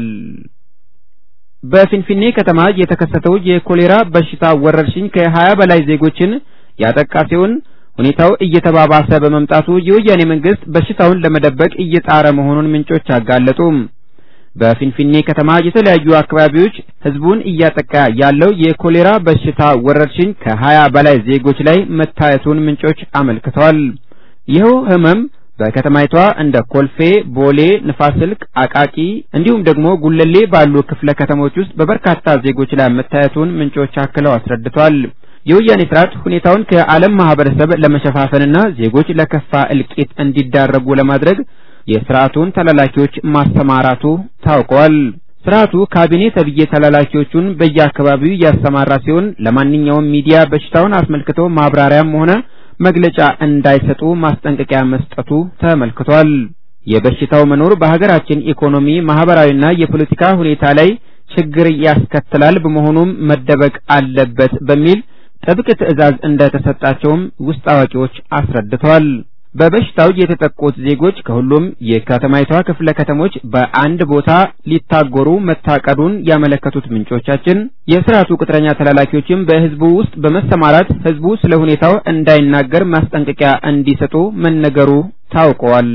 በፊንፊኔ ከተማ የተከሰተው የኮሌራ በሽታ ወረርሽኝ ከ20 በላይ ዜጎችን ያጠቃ ሲሆን ሁኔታው እየተባባሰ በመምጣቱ የወያኔ መንግስት በሽታውን ለመደበቅ እየጣረ መሆኑን ምንጮች አጋለጡ። በፊንፊኔ ከተማ የተለያዩ አካባቢዎች ህዝቡን እያጠቃ ያለው የኮሌራ በሽታ ወረርሽኝ ከሀያ በላይ ዜጎች ላይ መታየቱን ምንጮች አመልክተዋል። ይኸው ህመም በከተማይቷ እንደ ኮልፌ፣ ቦሌ፣ ንፋስ ስልክ፣ አቃቂ እንዲሁም ደግሞ ጉለሌ ባሉ ክፍለ ከተሞች ውስጥ በበርካታ ዜጎች ላይ መታየቱን ምንጮች አክለው አስረድተዋል። የወያኔ ስርዓት ሁኔታውን ከዓለም ማህበረሰብ ለመሸፋፈንና ዜጎች ለከፋ እልቂት እንዲዳረጉ ለማድረግ የስርዓቱን ተላላኪዎች ማሰማራቱ ታውቋል። ስርዓቱ ካቢኔ ተብዬ ተላላኪዎቹን በየአካባቢው እያሰማራ ሲሆን ለማንኛውም ሚዲያ በሽታውን አስመልክቶ ማብራሪያም ሆነ መግለጫ እንዳይሰጡ ማስጠንቀቂያ መስጠቱ ተመልክቷል። የበሽታው መኖር በሀገራችን ኢኮኖሚ፣ ማህበራዊና የፖለቲካ ሁኔታ ላይ ችግር ያስከትላል፣ በመሆኑም መደበቅ አለበት በሚል ጥብቅ ትዕዛዝ እንደተሰጣቸውም ውስጥ አዋቂዎች አስረድተዋል። በበሽታው የተጠቁት ዜጎች ከሁሉም የከተማይቷ ክፍለ ከተሞች በአንድ ቦታ ሊታጎሩ መታቀዱን ያመለከቱት ምንጮቻችን የስርዓቱ ቅጥረኛ ተላላኪዎችም በህዝቡ ውስጥ በመሰማራት ህዝቡ ስለ ሁኔታው እንዳይናገር ማስጠንቀቂያ እንዲሰጡ መነገሩ ታውቀዋል።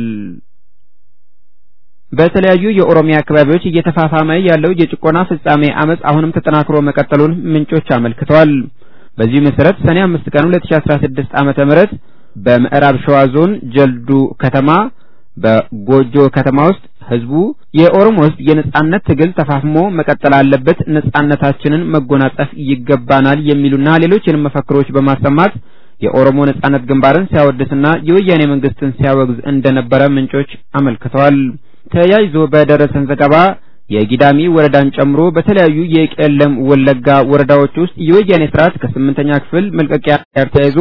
በተለያዩ የኦሮሚያ አካባቢዎች እየተፋፋመ ያለው የጭቆና ፍጻሜ አመጽ አሁንም ተጠናክሮ መቀጠሉን ምንጮች አመልክተዋል። በዚህ መሰረት ሰኔ 5 ቀን 2016 ዓመተ ምህረት በምዕራብ ሸዋ ዞን ጀልዱ ከተማ በጎጆ ከተማ ውስጥ ህዝቡ የኦሮሞ ህዝብ የነጻነት ትግል ተፋፍሞ መቀጠል አለበት፣ ነጻነታችንን መጎናጸፍ ይገባናል የሚሉና ሌሎችንም መፈክሮች በማሰማት የኦሮሞ ነጻነት ግንባርን ሲያወድስና የወያኔ መንግስትን ሲያወግዝ እንደነበረ ምንጮች አመልክተዋል። ተያይዞ በደረሰን ዘገባ የጊዳሚ ወረዳን ጨምሮ በተለያዩ የቄለም ወለጋ ወረዳዎች ውስጥ የወያኔ ስርዓት ከስምንተኛ ክፍል መልቀቂያ ጋር ተያይዞ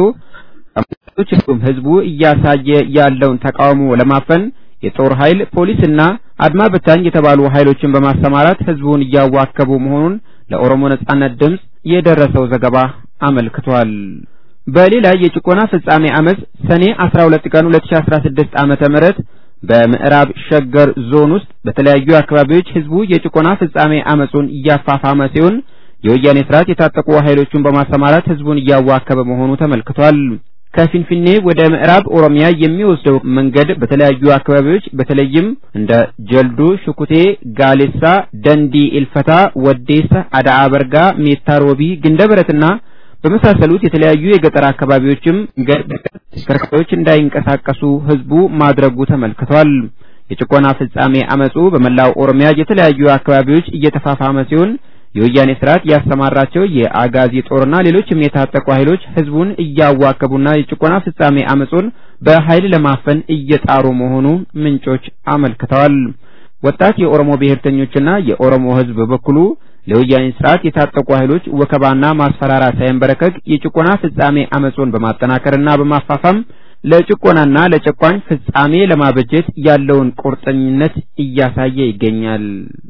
እንዲሁም ህዝቡ እያሳየ ያለውን ተቃውሞ ለማፈን የጦር ኃይል ፖሊስና አድማ በታኝ የተባሉ ኃይሎችን በማሰማራት ህዝቡን እያዋከቡ መሆኑን ለኦሮሞ ነጻነት ድምፅ የደረሰው ዘገባ አመልክቷል። በሌላ የጭቆና ፍጻሜ አመጽ ሰኔ 12 ቀን 2016 ዓመተ ምህረት በምዕራብ ሸገር ዞን ውስጥ በተለያዩ አካባቢዎች ህዝቡ የጭቆና ፍጻሜ አመጹን እያፋፋመ ሲሆን የወያኔ ስርዓት የታጠቁ ኃይሎቹን በማሰማራት ህዝቡን እያዋከበ መሆኑ ተመልክቷል። ከፊንፊኔ ወደ ምዕራብ ኦሮሚያ የሚወስደው መንገድ በተለያዩ አካባቢዎች በተለይም እንደ ጀልዱ፣ ሽኩቴ፣ ጋሌሳ፣ ደንዲ፣ ኢልፈታ፣ ወዴሳ፣ አዳአ በርጋ፣ ሜታ ሮቢ፣ ግንደበረትና በመሳሰሉት የተለያዩ የገጠር አካባቢዎችም መንገድ ተሽከርካሪዎች እንዳይንቀሳቀሱ ህዝቡ ማድረጉ ተመልክቷል። የጭቆና ፍጻሜ አመጹ በመላው ኦሮሚያ የተለያዩ አካባቢዎች እየተፋፋመ ሲሆን የወያኔ ስርዓት ያሰማራቸው የአጋዚ ጦርና ሌሎችም የታጠቁ ኃይሎች ህዝቡን እያዋከቡና የጭቆና ፍጻሜ አመጹን በኃይል ለማፈን እየጣሩ መሆኑ ምንጮች አመልክተዋል። ወጣት የኦሮሞ ብሔርተኞችና የኦሮሞ ህዝብ በበኩሉ ለወያኔ ስርዓት የታጠቁ ኃይሎች ወከባና ማስፈራራት ሳይንበረከክ የጭቆና ፍጻሜ አመጹን በማጠናከርና በማፋፋም ለጭቆናና ለጨቋኝ ፍጻሜ ለማበጀት ያለውን ቁርጠኝነት እያሳየ ይገኛል።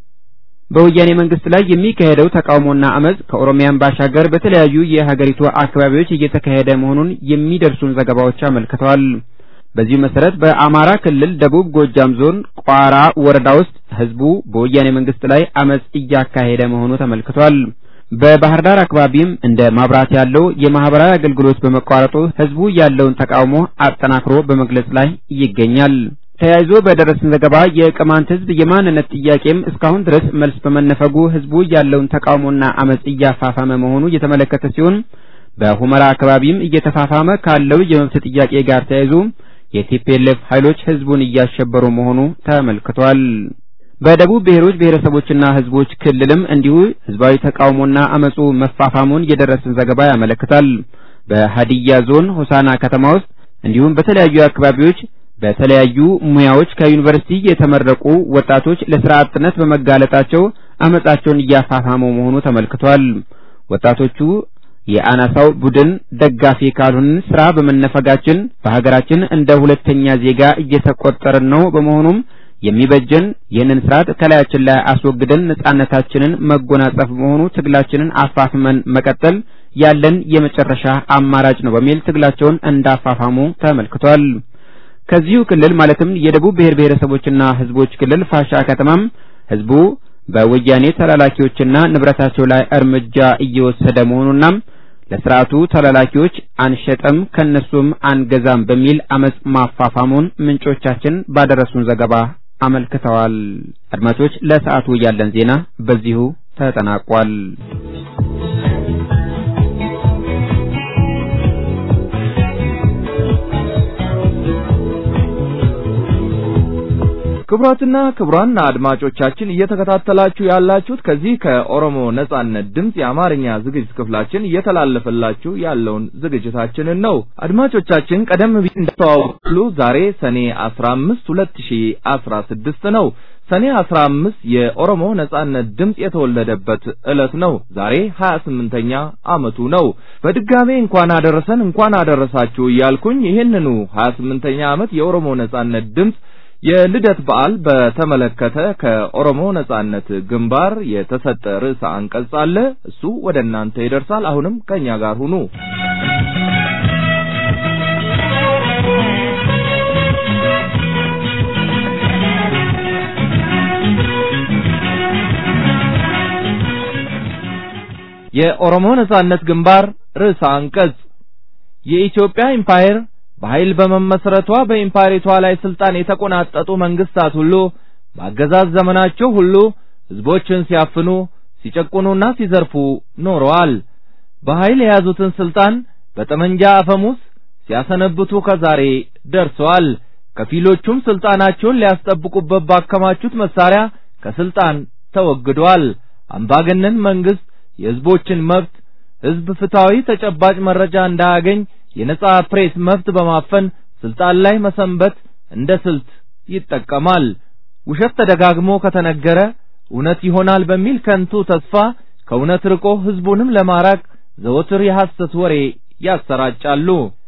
በወያኔ መንግስት ላይ የሚካሄደው ተቃውሞና አመጽ ከኦሮሚያን ባሻገር በተለያዩ የሀገሪቱ አካባቢዎች እየተካሄደ መሆኑን የሚደርሱን ዘገባዎች አመልክተዋል። በዚሁ መሰረት በአማራ ክልል ደቡብ ጎጃም ዞን ቋራ ወረዳ ውስጥ ህዝቡ በወያኔ መንግስት ላይ አመጽ እያካሄደ መሆኑ ተመልክቷል። በባህር ዳር አካባቢም እንደ ማብራት ያለው የማህበራዊ አገልግሎት በመቋረጡ ህዝቡ ያለውን ተቃውሞ አጠናክሮ በመግለጽ ላይ ይገኛል። ተያይዞ በደረሰን ዘገባ የቅማንት ህዝብ የማንነት ጥያቄም እስካሁን ድረስ መልስ በመነፈጉ ህዝቡ ያለውን ተቃውሞና አመጽ እያፋፋመ መሆኑ የተመለከተ ሲሆን በሁመራ አካባቢም እየተፋፋመ ካለው የመብት ጥያቄ ጋር ተያይዞ የቲፒኤልኤፍ ኃይሎች ህዝቡን እያሸበሩ መሆኑ ተመልክቷል። በደቡብ ብሔሮች ብሔረሰቦችና ህዝቦች ክልልም እንዲሁ ህዝባዊ ተቃውሞና አመጹ መፋፋሙን የደረሰን ዘገባ ያመለክታል። በሀዲያ ዞን ሆሳና ከተማ ውስጥ እንዲሁም በተለያዩ አካባቢዎች በተለያዩ ሙያዎች ከዩኒቨርሲቲ የተመረቁ ወጣቶች ለስራ አጥነት በመጋለጣቸው አመጻቸውን እያፋፋሙ መሆኑ ተመልክቷል። ወጣቶቹ የአናሳው ቡድን ደጋፊ ካልሆንን ስራ በመነፈጋችን በሀገራችን እንደ ሁለተኛ ዜጋ እየተቆጠርን ነው። በመሆኑም የሚበጀን ይህንን ስርዓት ከላያችን ላይ አስወግደን ነጻነታችንን መጎናጸፍ በመሆኑ ትግላችንን አፋፍመን መቀጠል ያለን የመጨረሻ አማራጭ ነው በሚል ትግላቸውን እንዳፋፋሙ ተመልክቷል። ከዚሁ ክልል ማለትም የደቡብ ብሔር ብሔረሰቦችና ህዝቦች ክልል ፋሻ ከተማም ህዝቡ በወያኔ ተላላኪዎችና ንብረታቸው ላይ እርምጃ እየወሰደ መሆኑና ለስርዓቱ ተላላኪዎች አንሸጥም ከነሱም አንገዛም በሚል አመጽ ማፋፋሙን ምንጮቻችን ባደረሱን ዘገባ አመልክተዋል። አድማጮች፣ ለሰዓቱ ያለን ዜና በዚሁ ተጠናቋል። ክቡራትና ክቡራን አድማጮቻችን እየተከታተላችሁ ያላችሁት ከዚህ ከኦሮሞ ነጻነት ድምፅ የአማርኛ ዝግጅት ክፍላችን እየተላለፈላችሁ ያለውን ዝግጅታችንን ነው። አድማጮቻችን ቀደም ብዬ እንደተዋወቁ ዛሬ ሰኔ 15 2016 ነው። ሰኔ 15 የኦሮሞ ነጻነት ድምፅ የተወለደበት ዕለት ነው። ዛሬ 28ኛ ዓመቱ ነው። በድጋሜ እንኳን አደረሰን እንኳን አደረሳችሁ እያልኩኝ ይህንኑ 28ኛ ዓመት የኦሮሞ ነጻነት ድምፅ የልደት በዓል በተመለከተ ከኦሮሞ ነጻነት ግንባር የተሰጠ ርዕሰ አንቀጽ አለ። እሱ ወደ እናንተ ይደርሳል። አሁንም ከኛ ጋር ሁኑ። የኦሮሞ ነጻነት ግንባር ርዕሰ አንቀጽ የኢትዮጵያ ኢምፓየር በኃይል በመመስረቷ በኢምፓየሪቷ ላይ ስልጣን የተቆናጠጡ መንግስታት ሁሉ በአገዛዝ ዘመናቸው ሁሉ ህዝቦችን ሲያፍኑ ሲጨቁኑና ሲዘርፉ ኖረዋል። በኃይል የያዙትን ስልጣን በጠመንጃ አፈሙስ ሲያሰነብቱ ከዛሬ ደርሰዋል። ከፊሎቹም ስልጣናቸውን ሊያስጠብቁበት ባከማቹት መሳሪያ ከስልጣን ተወግደዋል። አምባገነን መንግስት የህዝቦችን መብት ህዝብ ፍትሃዊ ተጨባጭ መረጃ እንዳያገኝ የነጻ ፕሬስ መብት በማፈን ስልጣን ላይ መሰንበት እንደ ስልት ይጠቀማል። ውሸት ተደጋግሞ ከተነገረ እውነት ይሆናል በሚል ከንቱ ተስፋ ከእውነት ርቆ ህዝቡንም ለማራቅ ዘወትር የሐሰት ወሬ ያሰራጫሉ።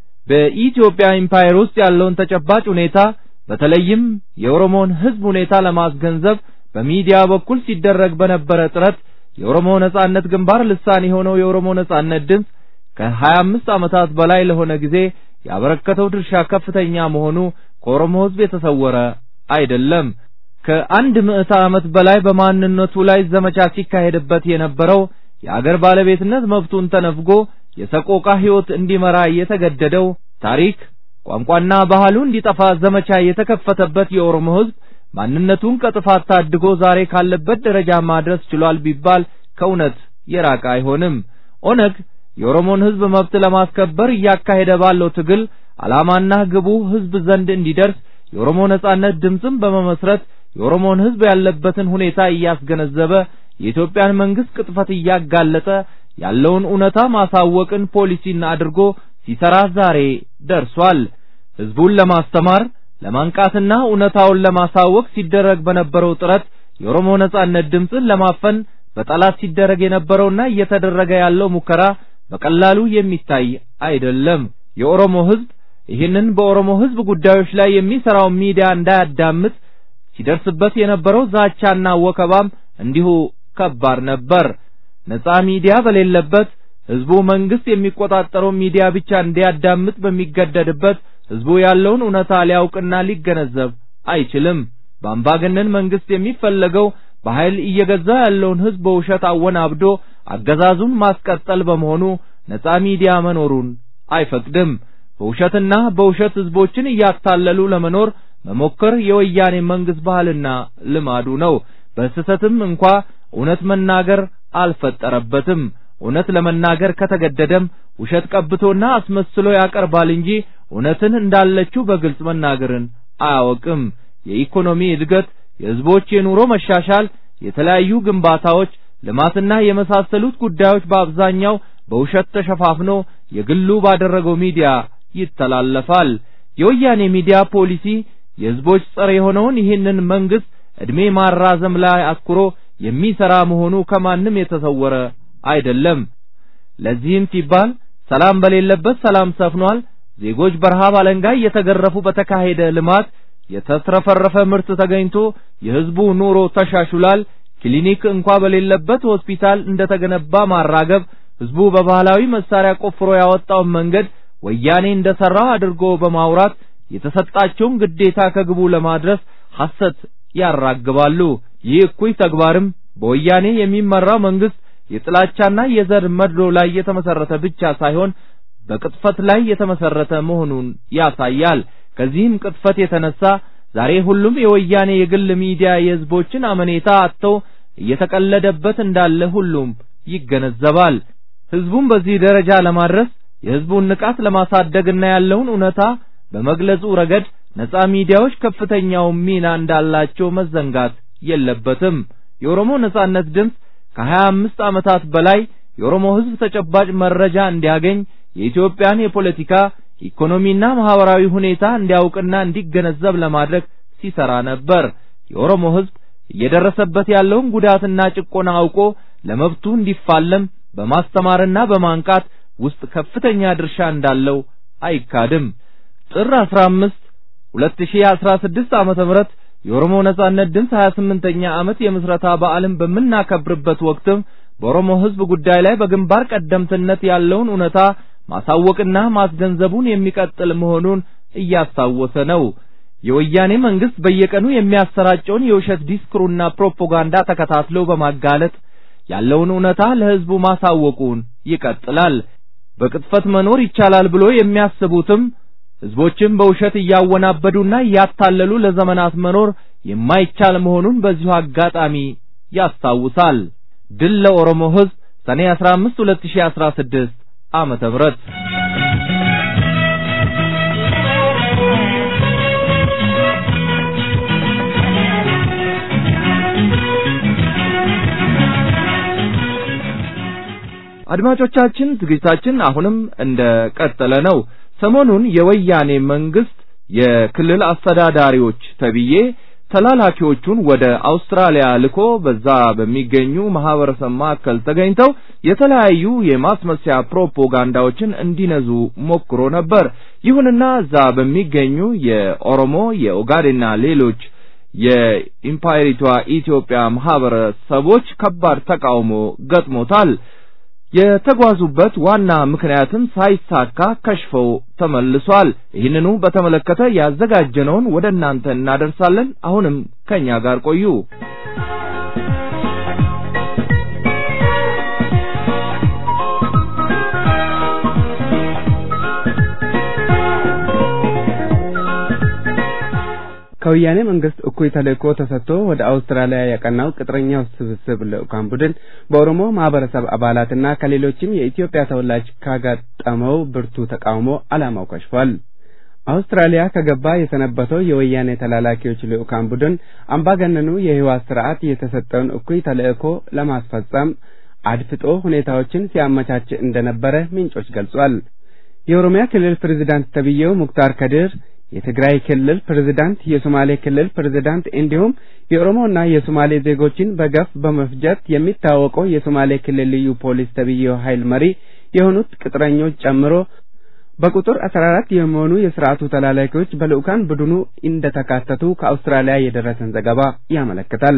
በኢትዮጵያ ኢምፓየር ውስጥ ያለውን ተጨባጭ ሁኔታ በተለይም የኦሮሞን ህዝብ ሁኔታ ለማስገንዘብ በሚዲያ በኩል ሲደረግ በነበረ ጥረት የኦሮሞ ነጻነት ግንባር ልሳን የሆነው የኦሮሞ ነጻነት ድምፅ ከሀያ አምስት ዓመታት በላይ ለሆነ ጊዜ ያበረከተው ድርሻ ከፍተኛ መሆኑ ከኦሮሞ ህዝብ የተሰወረ አይደለም። ከአንድ ምዕተ ዓመት በላይ በማንነቱ ላይ ዘመቻ ሲካሄድበት የነበረው የአገር ባለቤትነት መብቱን ተነፍጎ የሰቆቃ ህይወት እንዲመራ የተገደደው ታሪክ፣ ቋንቋና ባህሉ እንዲጠፋ ዘመቻ የተከፈተበት የኦሮሞ ህዝብ ማንነቱን ከጥፋት ታድጎ ዛሬ ካለበት ደረጃ ማድረስ ችሏል ቢባል ከእውነት የራቀ አይሆንም። ኦነግ የኦሮሞን ህዝብ መብት ለማስከበር እያካሄደ ባለው ትግል ዓላማና ግቡ ህዝብ ዘንድ እንዲደርስ የኦሮሞ ነጻነት ድምፅን በመመስረት የኦሮሞን ህዝብ ያለበትን ሁኔታ እያስገነዘበ የኢትዮጵያን መንግስት ቅጥፈት እያጋለጠ ያለውን እውነታ ማሳወቅን ፖሊሲና አድርጎ ሲሰራ ዛሬ ደርሷል። ህዝቡን ለማስተማር ለማንቃትና እውነታውን ለማሳወቅ ሲደረግ በነበረው ጥረት የኦሮሞ ነጻነት ድምፅን ለማፈን በጠላት ሲደረግ የነበረውና እየተደረገ ያለው ሙከራ በቀላሉ የሚታይ አይደለም። የኦሮሞ ህዝብ ይህንን በኦሮሞ ህዝብ ጉዳዮች ላይ የሚሰራው ሚዲያ እንዳያዳምጥ ሲደርስበት የነበረው ዛቻና ወከባም እንዲሁ ከባድ ነበር። ነጻ ሚዲያ በሌለበት ህዝቡ መንግስት የሚቆጣጠረው ሚዲያ ብቻ እንዲያዳምጥ በሚገደድበት ህዝቡ ያለውን እውነታ ሊያውቅና ሊገነዘብ አይችልም። በአምባገነን መንግስት የሚፈለገው በኃይል እየገዛ ያለውን ህዝብ በውሸት አወናብዶ አገዛዙን ማስቀጠል በመሆኑ ነጻ ሚዲያ መኖሩን አይፈቅድም። በውሸትና በውሸት ህዝቦችን እያታለሉ ለመኖር መሞከር የወያኔ መንግስት ባህልና ልማዱ ነው። በስህተትም እንኳ እውነት መናገር አልፈጠረበትም። እውነት ለመናገር ከተገደደም ውሸት ቀብቶና አስመስሎ ያቀርባል እንጂ እውነትን እንዳለችው በግልጽ መናገርን አያወቅም። የኢኮኖሚ እድገት፣ የህዝቦች የኑሮ መሻሻል፣ የተለያዩ ግንባታዎች፣ ልማትና የመሳሰሉት ጉዳዮች በአብዛኛው በውሸት ተሸፋፍኖ የግሉ ባደረገው ሚዲያ ይተላለፋል። የወያኔ ሚዲያ ፖሊሲ የህዝቦች ጸር የሆነውን ይህንን መንግስት እድሜ ማራዘም ላይ አትኩሮ የሚሰራ መሆኑ ከማንም የተሰወረ አይደለም። ለዚህም ሲባል ሰላም በሌለበት ሰላም ሰፍኗል። ዜጎች በረሃብ አለንጋ እየተገረፉ በተካሄደ ልማት የተትረፈረፈ ምርት ተገኝቶ የህዝቡ ኑሮ ተሻሽሏል። ክሊኒክ እንኳ በሌለበት ሆስፒታል እንደተገነባ ማራገብ፣ ህዝቡ በባህላዊ መሳሪያ ቆፍሮ ያወጣውን መንገድ ወያኔ እንደሰራው አድርጎ በማውራት የተሰጣቸውን ግዴታ ከግቡ ለማድረስ ሐሰት ያራግባሉ። ይህ እኩይ ተግባርም በወያኔ የሚመራው መንግስት የጥላቻና የዘር መድሎ ላይ የተመሰረተ ብቻ ሳይሆን በቅጥፈት ላይ የተመሰረተ መሆኑን ያሳያል። ከዚህም ቅጥፈት የተነሳ ዛሬ ሁሉም የወያኔ የግል ሚዲያ የህዝቦችን አመኔታ አጥተው እየተቀለደበት እንዳለ ሁሉም ይገነዘባል። ህዝቡን በዚህ ደረጃ ለማድረስ የህዝቡን ንቃት ለማሳደግና ያለውን እውነታ በመግለጹ ረገድ ነጻ ሚዲያዎች ከፍተኛው ሚና እንዳላቸው መዘንጋት የለበትም። የኦሮሞ ነጻነት ድምፅ ከሀያ አምስት ዓመታት በላይ የኦሮሞ ህዝብ ተጨባጭ መረጃ እንዲያገኝ የኢትዮጵያን የፖለቲካ ኢኮኖሚና ማህበራዊ ሁኔታ እንዲያውቅና እንዲገነዘብ ለማድረግ ሲሰራ ነበር። የኦሮሞ ህዝብ እየደረሰበት ያለውን ጉዳትና ጭቆና አውቆ ለመብቱ እንዲፋለም በማስተማርና በማንቃት ውስጥ ከፍተኛ ድርሻ እንዳለው አይካድም። ጥር 15 2016 ዓመተ ምህረት የኦሮሞ ነጻነት ድምፅ 28ኛ ዓመት የምስረታ በዓልን በምናከብርበት ወቅትም በኦሮሞ ሕዝብ ጉዳይ ላይ በግንባር ቀደምትነት ያለውን እውነታ ማሳወቅና ማስገንዘቡን የሚቀጥል መሆኑን እያስታወሰ ነው። የወያኔ መንግስት በየቀኑ የሚያሰራጨውን የውሸት ዲስኩሩና ፕሮፓጋንዳ ተከታትሎ በማጋለጥ ያለውን እውነታ ለሕዝቡ ማሳወቁን ይቀጥላል። በቅጥፈት መኖር ይቻላል ብሎ የሚያስቡትም ሕዝቦችን በውሸት እያወናበዱና እያታለሉ ለዘመናት መኖር የማይቻል መሆኑን በዚሁ አጋጣሚ ያስታውሳል። ድል ለኦሮሞ ሕዝብ ሰኔ 15 2016 ዓመተ ምህረት አድማጮቻችን ዝግጅታችን አሁንም እንደ ቀጠለ ነው። ሰሞኑን የወያኔ መንግስት የክልል አስተዳዳሪዎች ተብዬ ተላላኪዎቹን ወደ አውስትራሊያ ልኮ በዛ በሚገኙ ማህበረሰብ ማዕከል ተገኝተው የተለያዩ የማስመሰያ ፕሮፓጋንዳዎችን እንዲነዙ ሞክሮ ነበር። ይሁንና እዛ በሚገኙ የኦሮሞ የኦጋዴንና ሌሎች የኢምፓየሪቷ ኢትዮጵያ ማህበረሰቦች ከባድ ተቃውሞ ገጥሞታል። የተጓዙበት ዋና ምክንያትም ሳይሳካ ከሽፈው ተመልሷል። ይህንኑ በተመለከተ ያዘጋጀነውን ወደ እናንተ እናደርሳለን። አሁንም ከኛ ጋር ቆዩ። ከወያኔ መንግስት እኩይ ተልእኮ ተሰጥቶ ወደ አውስትራሊያ ያቀናው ቅጥረኛው ስብስብ ልዑካን ቡድን በኦሮሞ ማህበረሰብ አባላትና ከሌሎችም የኢትዮጵያ ተወላጅ ካጋጠመው ብርቱ ተቃውሞ ዓላማው ከሽፏል። አውስትራሊያ ከገባ የሰነበተው የወያኔ ተላላኪዎች ልዑካን ቡድን አምባገነኑ የህወሓት ስርዓት የተሰጠውን እኩይ ተልእኮ ለማስፈጸም አድፍጦ ሁኔታዎችን ሲያመቻች እንደነበረ ምንጮች ገልጿል። የኦሮሚያ ክልል ፕሬዝዳንት ተብዬው ሙክታር ከድር የትግራይ ክልል ፕሬዝዳንት፣ የሶማሌ ክልል ፕሬዝዳንት እንዲሁም የኦሮሞና የሶማሌ ዜጎችን በገፍ በመፍጀት የሚታወቀው የሶማሌ ክልል ልዩ ፖሊስ ተብዬው ኃይል መሪ የሆኑት ቅጥረኞች ጨምሮ በቁጥር አስራ አራት የሚሆኑ የስርዓቱ ተላላኪዎች በልዑካን ቡድኑ እንደተካተቱ ከአውስትራሊያ የደረሰን ዘገባ ያመለክታል።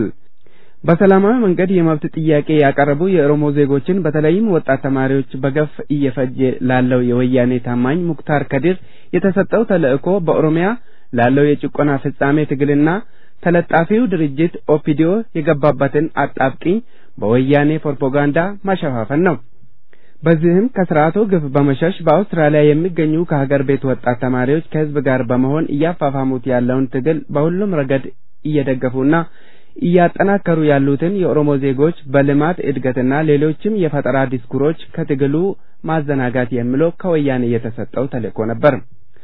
በሰላማዊ መንገድ የመብት ጥያቄ ያቀረቡ የኦሮሞ ዜጎችን በተለይም ወጣት ተማሪዎች በገፍ እየፈጀ ላለው የወያኔ ታማኝ ሙክታር ከዲር የተሰጠው ተልእኮ በኦሮሚያ ላለው የጭቆና ፍጻሜ ትግልና ተለጣፊው ድርጅት ኦፒዲዮ የገባበትን አጣብቂኝ በወያኔ ፕሮፓጋንዳ ማሸፋፈን ነው። በዚህም ከስርዓቱ ግፍ በመሸሽ በአውስትራሊያ የሚገኙ ከሀገር ቤት ወጣት ተማሪዎች ከህዝብ ጋር በመሆን እያፋፋሙት ያለውን ትግል በሁሉም ረገድ እየደገፉና እያጠናከሩ ያሉትን የኦሮሞ ዜጎች በልማት እድገትና ሌሎችም የፈጠራ ዲስኩሮች ከትግሉ ማዘናጋት የሚለው ከወያኔ የተሰጠው ተልእኮ ነበር።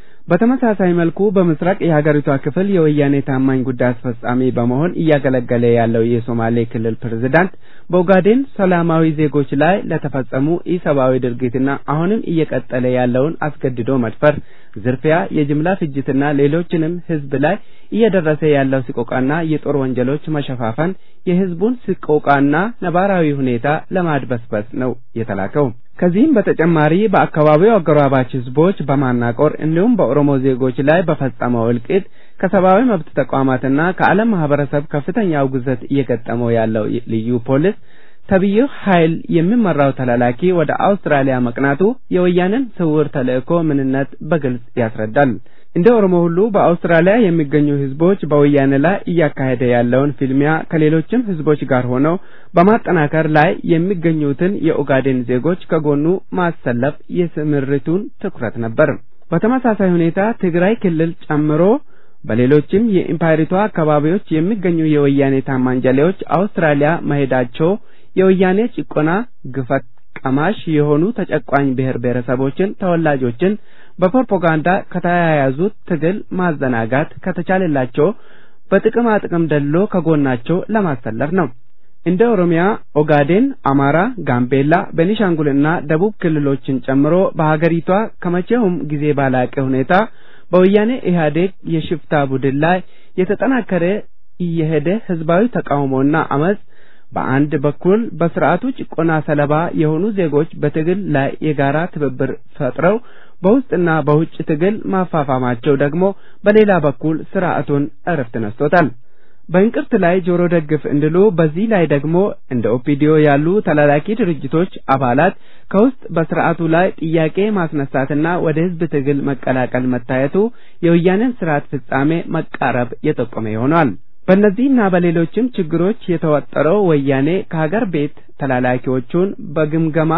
በተመሳሳይ መልኩ በምስራቅ የሀገሪቷ ክፍል የወያኔ ታማኝ ጉዳይ አስፈጻሚ በመሆን እያገለገለ ያለው የሶማሌ ክልል ፕሬዝዳንት በኦጋዴን ሰላማዊ ዜጎች ላይ ለተፈጸሙ ኢሰብአዊ ድርጊትና አሁንም እየቀጠለ ያለውን አስገድዶ መድፈር፣ ዝርፊያ፣ የጅምላ ፍጅትና ሌሎችንም ህዝብ ላይ እየደረሰ ያለው ስቆቃና የጦር ወንጀሎች መሸፋፈን የህዝቡን ስቆቃና ነባራዊ ሁኔታ ለማድበስበስ ነው የተላከው። ከዚህም በተጨማሪ በአካባቢው አጎራባች ህዝቦች በማናቆር እንዲሁም በኦሮሞ ዜጎች ላይ በፈጸመው እልቂት ከሰብአዊ መብት ተቋማትና ከዓለም ማህበረሰብ ከፍተኛ ውግዘት እየገጠመው ያለው ልዩ ፖሊስ ተብዬው ኃይል የሚመራው ተላላኪ ወደ አውስትራሊያ መቅናቱ የወያኔን ስውር ተልእኮ ምንነት በግልጽ ያስረዳል። እንደ ኦሮሞ ሁሉ በአውስትራሊያ የሚገኙ ህዝቦች በወያኔ ላይ እያካሄደ ያለውን ፊልሚያ ከሌሎችም ህዝቦች ጋር ሆነው በማጠናከር ላይ የሚገኙትን የኦጋዴን ዜጎች ከጎኑ ማሰለፍ የስምሪቱን ትኩረት ነበር። በተመሳሳይ ሁኔታ ትግራይ ክልል ጨምሮ በሌሎችም የኢምፓየሪቷ አካባቢዎች የሚገኙ የወያኔ ታማኝ ጀሌዎች አውስትራሊያ መሄዳቸው የወያኔ ጭቆና ግፈት ቀማሽ የሆኑ ተጨቋኝ ብሔር ብሔረሰቦችን ተወላጆችን በፕሮፓጋንዳ ከተያያዙት ትግል ማዘናጋት ከተቻለላቸው በጥቅማ ጥቅም ደሎ ከጎናቸው ለማሰለፍ ነው። እንደ ኦሮሚያ፣ ኦጋዴን፣ አማራ፣ ጋምቤላ፣ ቤኒሻንጉልና ደቡብ ክልሎችን ጨምሮ በሀገሪቷ ከመቼውም ጊዜ ባላቀ ሁኔታ በወያኔ ኢህአዴግ የሽፍታ ቡድን ላይ የተጠናከረ እየሄደ ህዝባዊ ተቃውሞና አመጽ በአንድ በኩል በስርዓቱ ጭቆና ሰለባ የሆኑ ዜጎች በትግል ላይ የጋራ ትብብር ፈጥረው በውስጥና በውጭ ትግል ማፋፋማቸው ደግሞ በሌላ በኩል ስርዓቱን እረፍት ነስቶታል። በእንቅርት ላይ ጆሮ ደግፍ እንዲሉ በዚህ ላይ ደግሞ እንደ ኦፒዲዮ ያሉ ተላላኪ ድርጅቶች አባላት ከውስጥ በስርዓቱ ላይ ጥያቄ ማስነሳትና ወደ ህዝብ ትግል መቀላቀል መታየቱ የወያኔን ስርዓት ፍጻሜ መቃረብ የጠቆመ ይሆናል። በእነዚህና በሌሎችም ችግሮች የተወጠረው ወያኔ ከሀገር ቤት ተላላኪዎቹን በግምገማ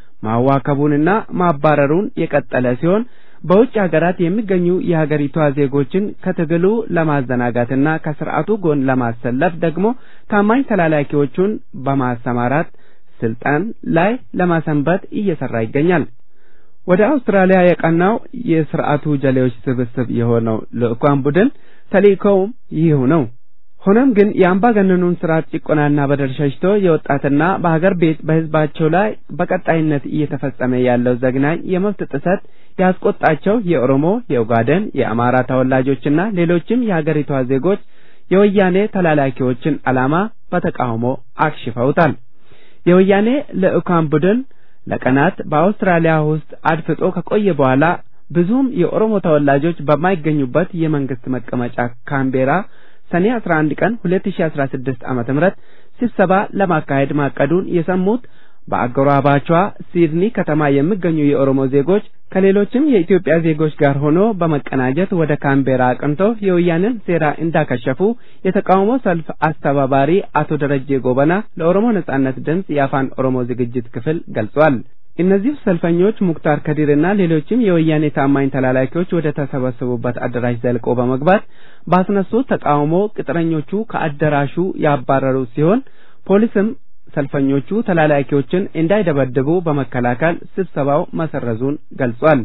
ማዋከቡንና ማባረሩን የቀጠለ ሲሆን በውጭ ሀገራት የሚገኙ የሀገሪቷ ዜጎችን ከትግሉ ለማዘናጋትና ከስርዓቱ ጎን ለማሰለፍ ደግሞ ታማኝ ተላላኪዎቹን በማሰማራት ስልጣን ላይ ለማሰንበት እየሰራ ይገኛል። ወደ አውስትራሊያ የቀናው የስርዓቱ ጀሌዎች ስብስብ የሆነው ልዑካን ቡድን ተልእኮውም ይህ ነው። ሆኖም ግን የአምባገነኑን ስርዓት ጭቆናና በደል ሸሽቶ የወጣትና በሀገር ቤት በህዝባቸው ላይ በቀጣይነት እየተፈጸመ ያለው ዘግናኝ የመብት ጥሰት ያስቆጣቸው የኦሮሞ፣ የኡጋዴን፣ የአማራ ተወላጆችና ሌሎችም የሀገሪቷ ዜጎች የወያኔ ተላላኪዎችን ዓላማ በተቃውሞ አክሽፈውታል። የወያኔ ልዑካን ቡድን ለቀናት በአውስትራሊያ ውስጥ አድፍጦ ከቆየ በኋላ ብዙም የኦሮሞ ተወላጆች በማይገኙበት የመንግስት መቀመጫ ካምቤራ ሰኔ 11 ቀን 2016 ዓመተ ምህረት ስብሰባ ለማካሄድ ማቀዱን የሰሙት በአጎራባቿ ሲድኒ ከተማ የሚገኙ የኦሮሞ ዜጎች ከሌሎችም የኢትዮጵያ ዜጎች ጋር ሆኖ በመቀናጀት ወደ ካምቤራ አቅንተው የወያኔን ሴራ እንዳከሸፉ የተቃውሞ ሰልፍ አስተባባሪ አቶ ደረጀ ጎበና ለኦሮሞ ነጻነት ድምፅ የአፋን ኦሮሞ ዝግጅት ክፍል ገልጿል። እነዚህ ሰልፈኞች ሙክታር ከዲርና ሌሎችም የወያኔ ታማኝ ተላላኪዎች ወደ ተሰበሰቡበት አዳራሽ ዘልቆ በመግባት ባስነሱት ተቃውሞ ቅጥረኞቹ ከአዳራሹ ያባረሩ ሲሆን ፖሊስም ሰልፈኞቹ ተላላኪዎችን እንዳይደበድቡ በመከላከል ስብሰባው መሰረዙን ገልጿል።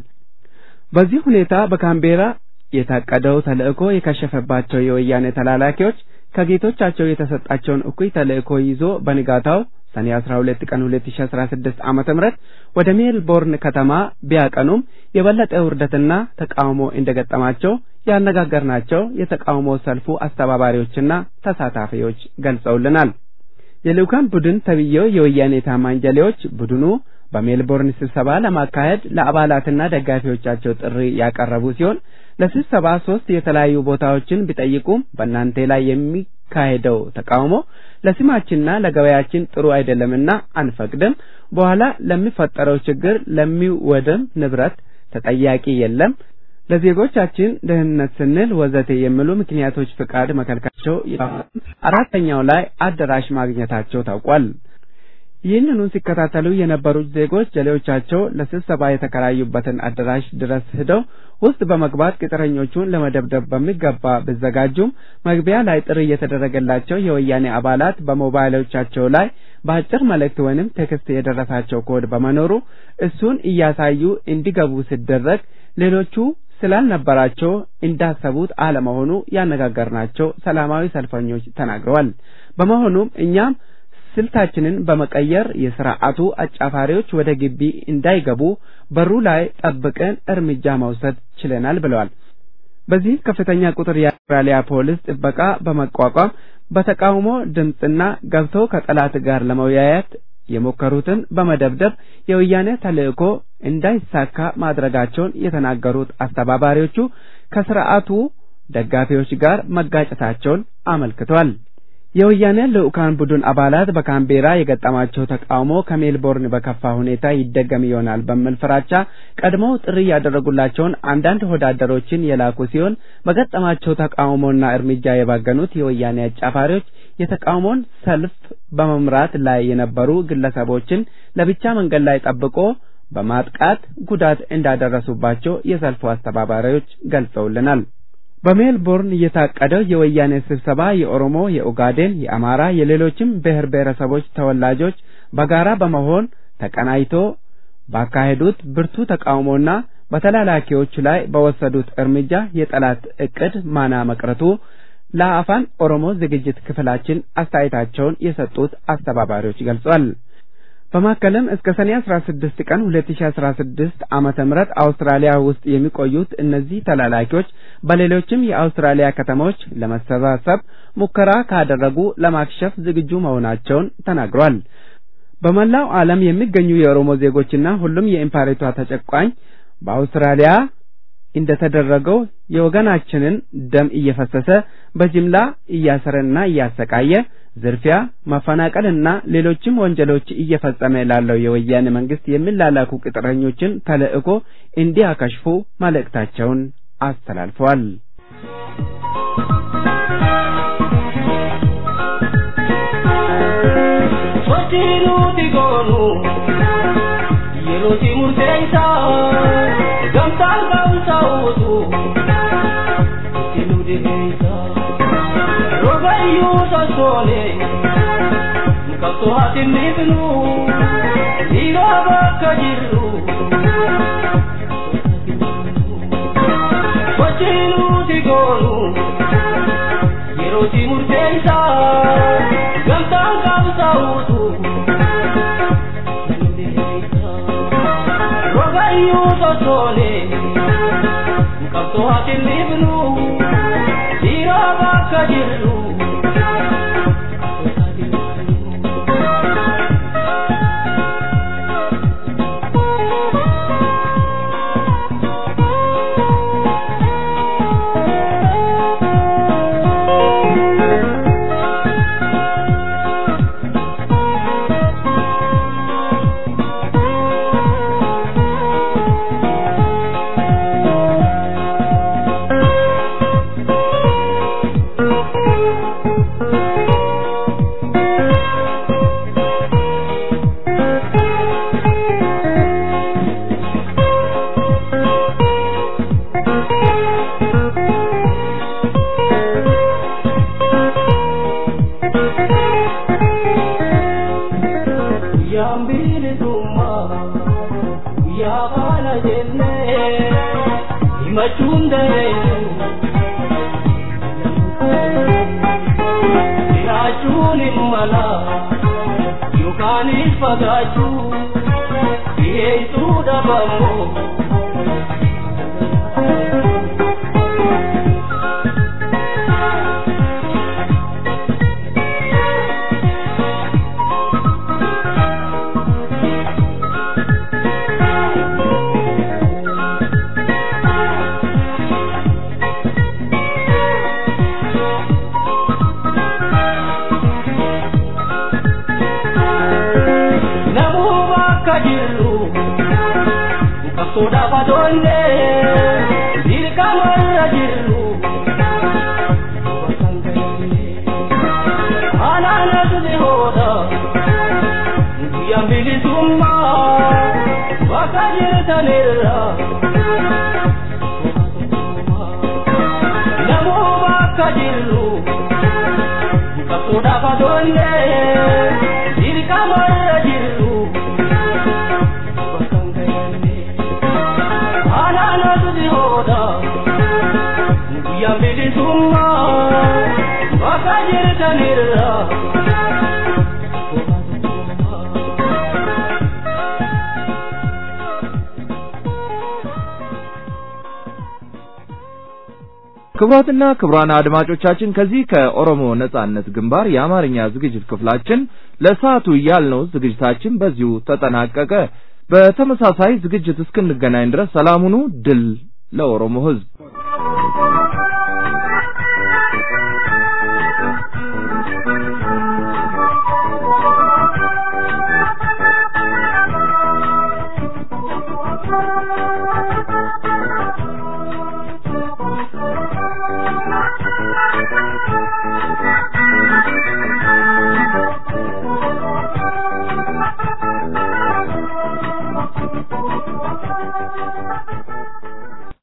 በዚህ ሁኔታ በካምቤራ የታቀደው ተልእኮ የከሸፈባቸው የወያኔ ተላላኪዎች ከጌቶቻቸው የተሰጣቸውን እኩይ ተልእኮ ይዞ በንጋታው ሰኔ 12 ቀን 2016 ዓመተ ምህረት ወደ ሜልቦርን ከተማ ቢያቀኑም የበለጠ ውርደትና ተቃውሞ እንደገጠማቸው ያነጋገርናቸው የተቃውሞ ሰልፉ አስተባባሪዎችና ተሳታፊዎች ገልጸውልናል። የልዑካን ቡድን ተብዬው የወያኔ ታማኝ ጀሌዎች ቡድኑ በሜልቦርን ስብሰባ ለማካሄድ ለአባላትና ደጋፊዎቻቸው ጥሪ ያቀረቡ ሲሆን ለስብሰባ ሶስት የተለያዩ ቦታዎችን ቢጠይቁም በእናንተ ላይ የሚካሄደው ተቃውሞ ለስማችንና ለገበያችን ጥሩ አይደለምና አንፈቅድም፣ በኋላ ለሚፈጠረው ችግር ለሚወድም ንብረት ተጠያቂ የለም፣ ለዜጎቻችን ደህንነት ስንል ወዘተ የሚሉ ምክንያቶች ፍቃድ መከልከላቸው አራተኛው ላይ አዳራሽ ማግኘታቸው ታውቋል። ይህንኑ ሲከታተሉ የነበሩት ዜጎች ጀሌዎቻቸው ለስብሰባ የተከራዩበትን አዳራሽ ድረስ ሄደው ውስጥ በመግባት ቅጥረኞቹን ለመደብደብ በሚገባ ቢዘጋጁም መግቢያ ላይ ጥሪ የተደረገላቸው የወያኔ አባላት በሞባይሎቻቸው ላይ በአጭር መልእክት ወይንም ቴክስት የደረሳቸው ኮድ በመኖሩ እሱን እያሳዩ እንዲገቡ ሲደረግ ሌሎቹ ስላልነበራቸው እንዳሰቡት አለመሆኑ ያነጋገርናቸው ሰላማዊ ሰልፈኞች ተናግረዋል። በመሆኑም እኛም ስልታችንን በመቀየር የስርዓቱ አጫፋሪዎች ወደ ግቢ እንዳይገቡ በሩ ላይ ጠብቀን እርምጃ መውሰድ ችለናል ብለዋል። በዚህ ከፍተኛ ቁጥር የአውስትራሊያ ፖሊስ ጥበቃ በመቋቋም በተቃውሞ ድምፅና ገብተው ከጠላት ጋር ለመወያየት የሞከሩትን በመደብደብ የወያኔ ተልእኮ እንዳይሳካ ማድረጋቸውን የተናገሩት አስተባባሪዎቹ ከስርዓቱ ደጋፊዎች ጋር መጋጨታቸውን አመልክተዋል። የወያኔ ልዑካን ቡድን አባላት በካምቤራ የገጠማቸው ተቃውሞ ከሜልቦርን በከፋ ሁኔታ ይደገም ይሆናል በሚል ፍራቻ ቀድሞው ጥሪ ያደረጉላቸውን አንዳንድ ወዳደሮችን የላኩ ሲሆን በገጠማቸው ተቃውሞና እርምጃ የባገኑት የወያኔ አጫፋሪዎች የተቃውሞን ሰልፍ በመምራት ላይ የነበሩ ግለሰቦችን ለብቻ መንገድ ላይ ጠብቆ በማጥቃት ጉዳት እንዳደረሱባቸው የሰልፉ አስተባባሪዎች ገልጸውልናል። በሜልቦርን የታቀደው የወያኔ ስብሰባ የኦሮሞ፣ የኡጋዴን፣ የአማራ፣ የሌሎችም ብሔር ብሔረሰቦች ተወላጆች በጋራ በመሆን ተቀናይቶ ባካሄዱት ብርቱ ተቃውሞና በተላላኪዎች ላይ በወሰዱት እርምጃ የጠላት እቅድ ማና መቅረቱ ለአፋን ኦሮሞ ዝግጅት ክፍላችን አስተያየታቸውን የሰጡት አስተባባሪዎች ገልጿል። በማከልም እስከ ሰኔ 16 ቀን 2016 ዓመተ ምህረት አውስትራሊያ ውስጥ የሚቆዩት እነዚህ ተላላኪዎች በሌሎችም የአውስትራሊያ ከተሞች ለመሰባሰብ ሙከራ ካደረጉ ለማክሸፍ ዝግጁ መሆናቸውን ተናግሯል። በመላው ዓለም የሚገኙ የኦሮሞ ዜጎችና ሁሉም የኢምፓሪቷ ተጨቋኝ በአውስትራሊያ እንደተደረገው የወገናችንን ደም እየፈሰሰ በጅምላ እያሰረና እያሰቃየ ዝርፊያ፣ ማፈናቀልና ሌሎችም ወንጀሎች እየፈጸመ ላለው የወያኔ መንግስት የሚላላኩ ቅጥረኞችን ተልእኮ እንዲያከሽፉ መልእክታቸውን አስተላልፈዋል። Sochinuti gonu Yerooti murteessa Gamtaan gamsa uutu Itti deeisa Rogayyuu sossoone Qabsoo ati miifnu Dhiigaa bakka jirru Sochinuti gonu Yerooti murteessa Gamtaan gamsa uutu Rogayyuu sossoone Qabsoo ati miifnu Dhiigaa bakka jirru Guyyaan bilisummaa guyyaa kana jennee himachuun dandeessu. Jiraachuun hin mala yookaanis fagaachuu dhiyeessuu dhabamoo. Namuu bakka jirru qabsoodhaaf adoonne dirqamarra jirru alaanatu dhihoodha guyyaan bilisummaa bakka jirtanirra namuu bakka jirru qabsoodhaaf adoonne dirqamarra jirru alaanatu dhihoodha guyyaan bilisummaa bakka jirtanirra ክቡራትና ክቡራን አድማጮቻችን ከዚህ ከኦሮሞ ነጻነት ግንባር የአማርኛ ዝግጅት ክፍላችን ለሰዓቱ ያልነው ዝግጅታችን በዚሁ ተጠናቀቀ። በተመሳሳይ ዝግጅት እስክንገናኝ ድረስ ሰላም ሁኑ። ድል ለኦሮሞ ሕዝብ።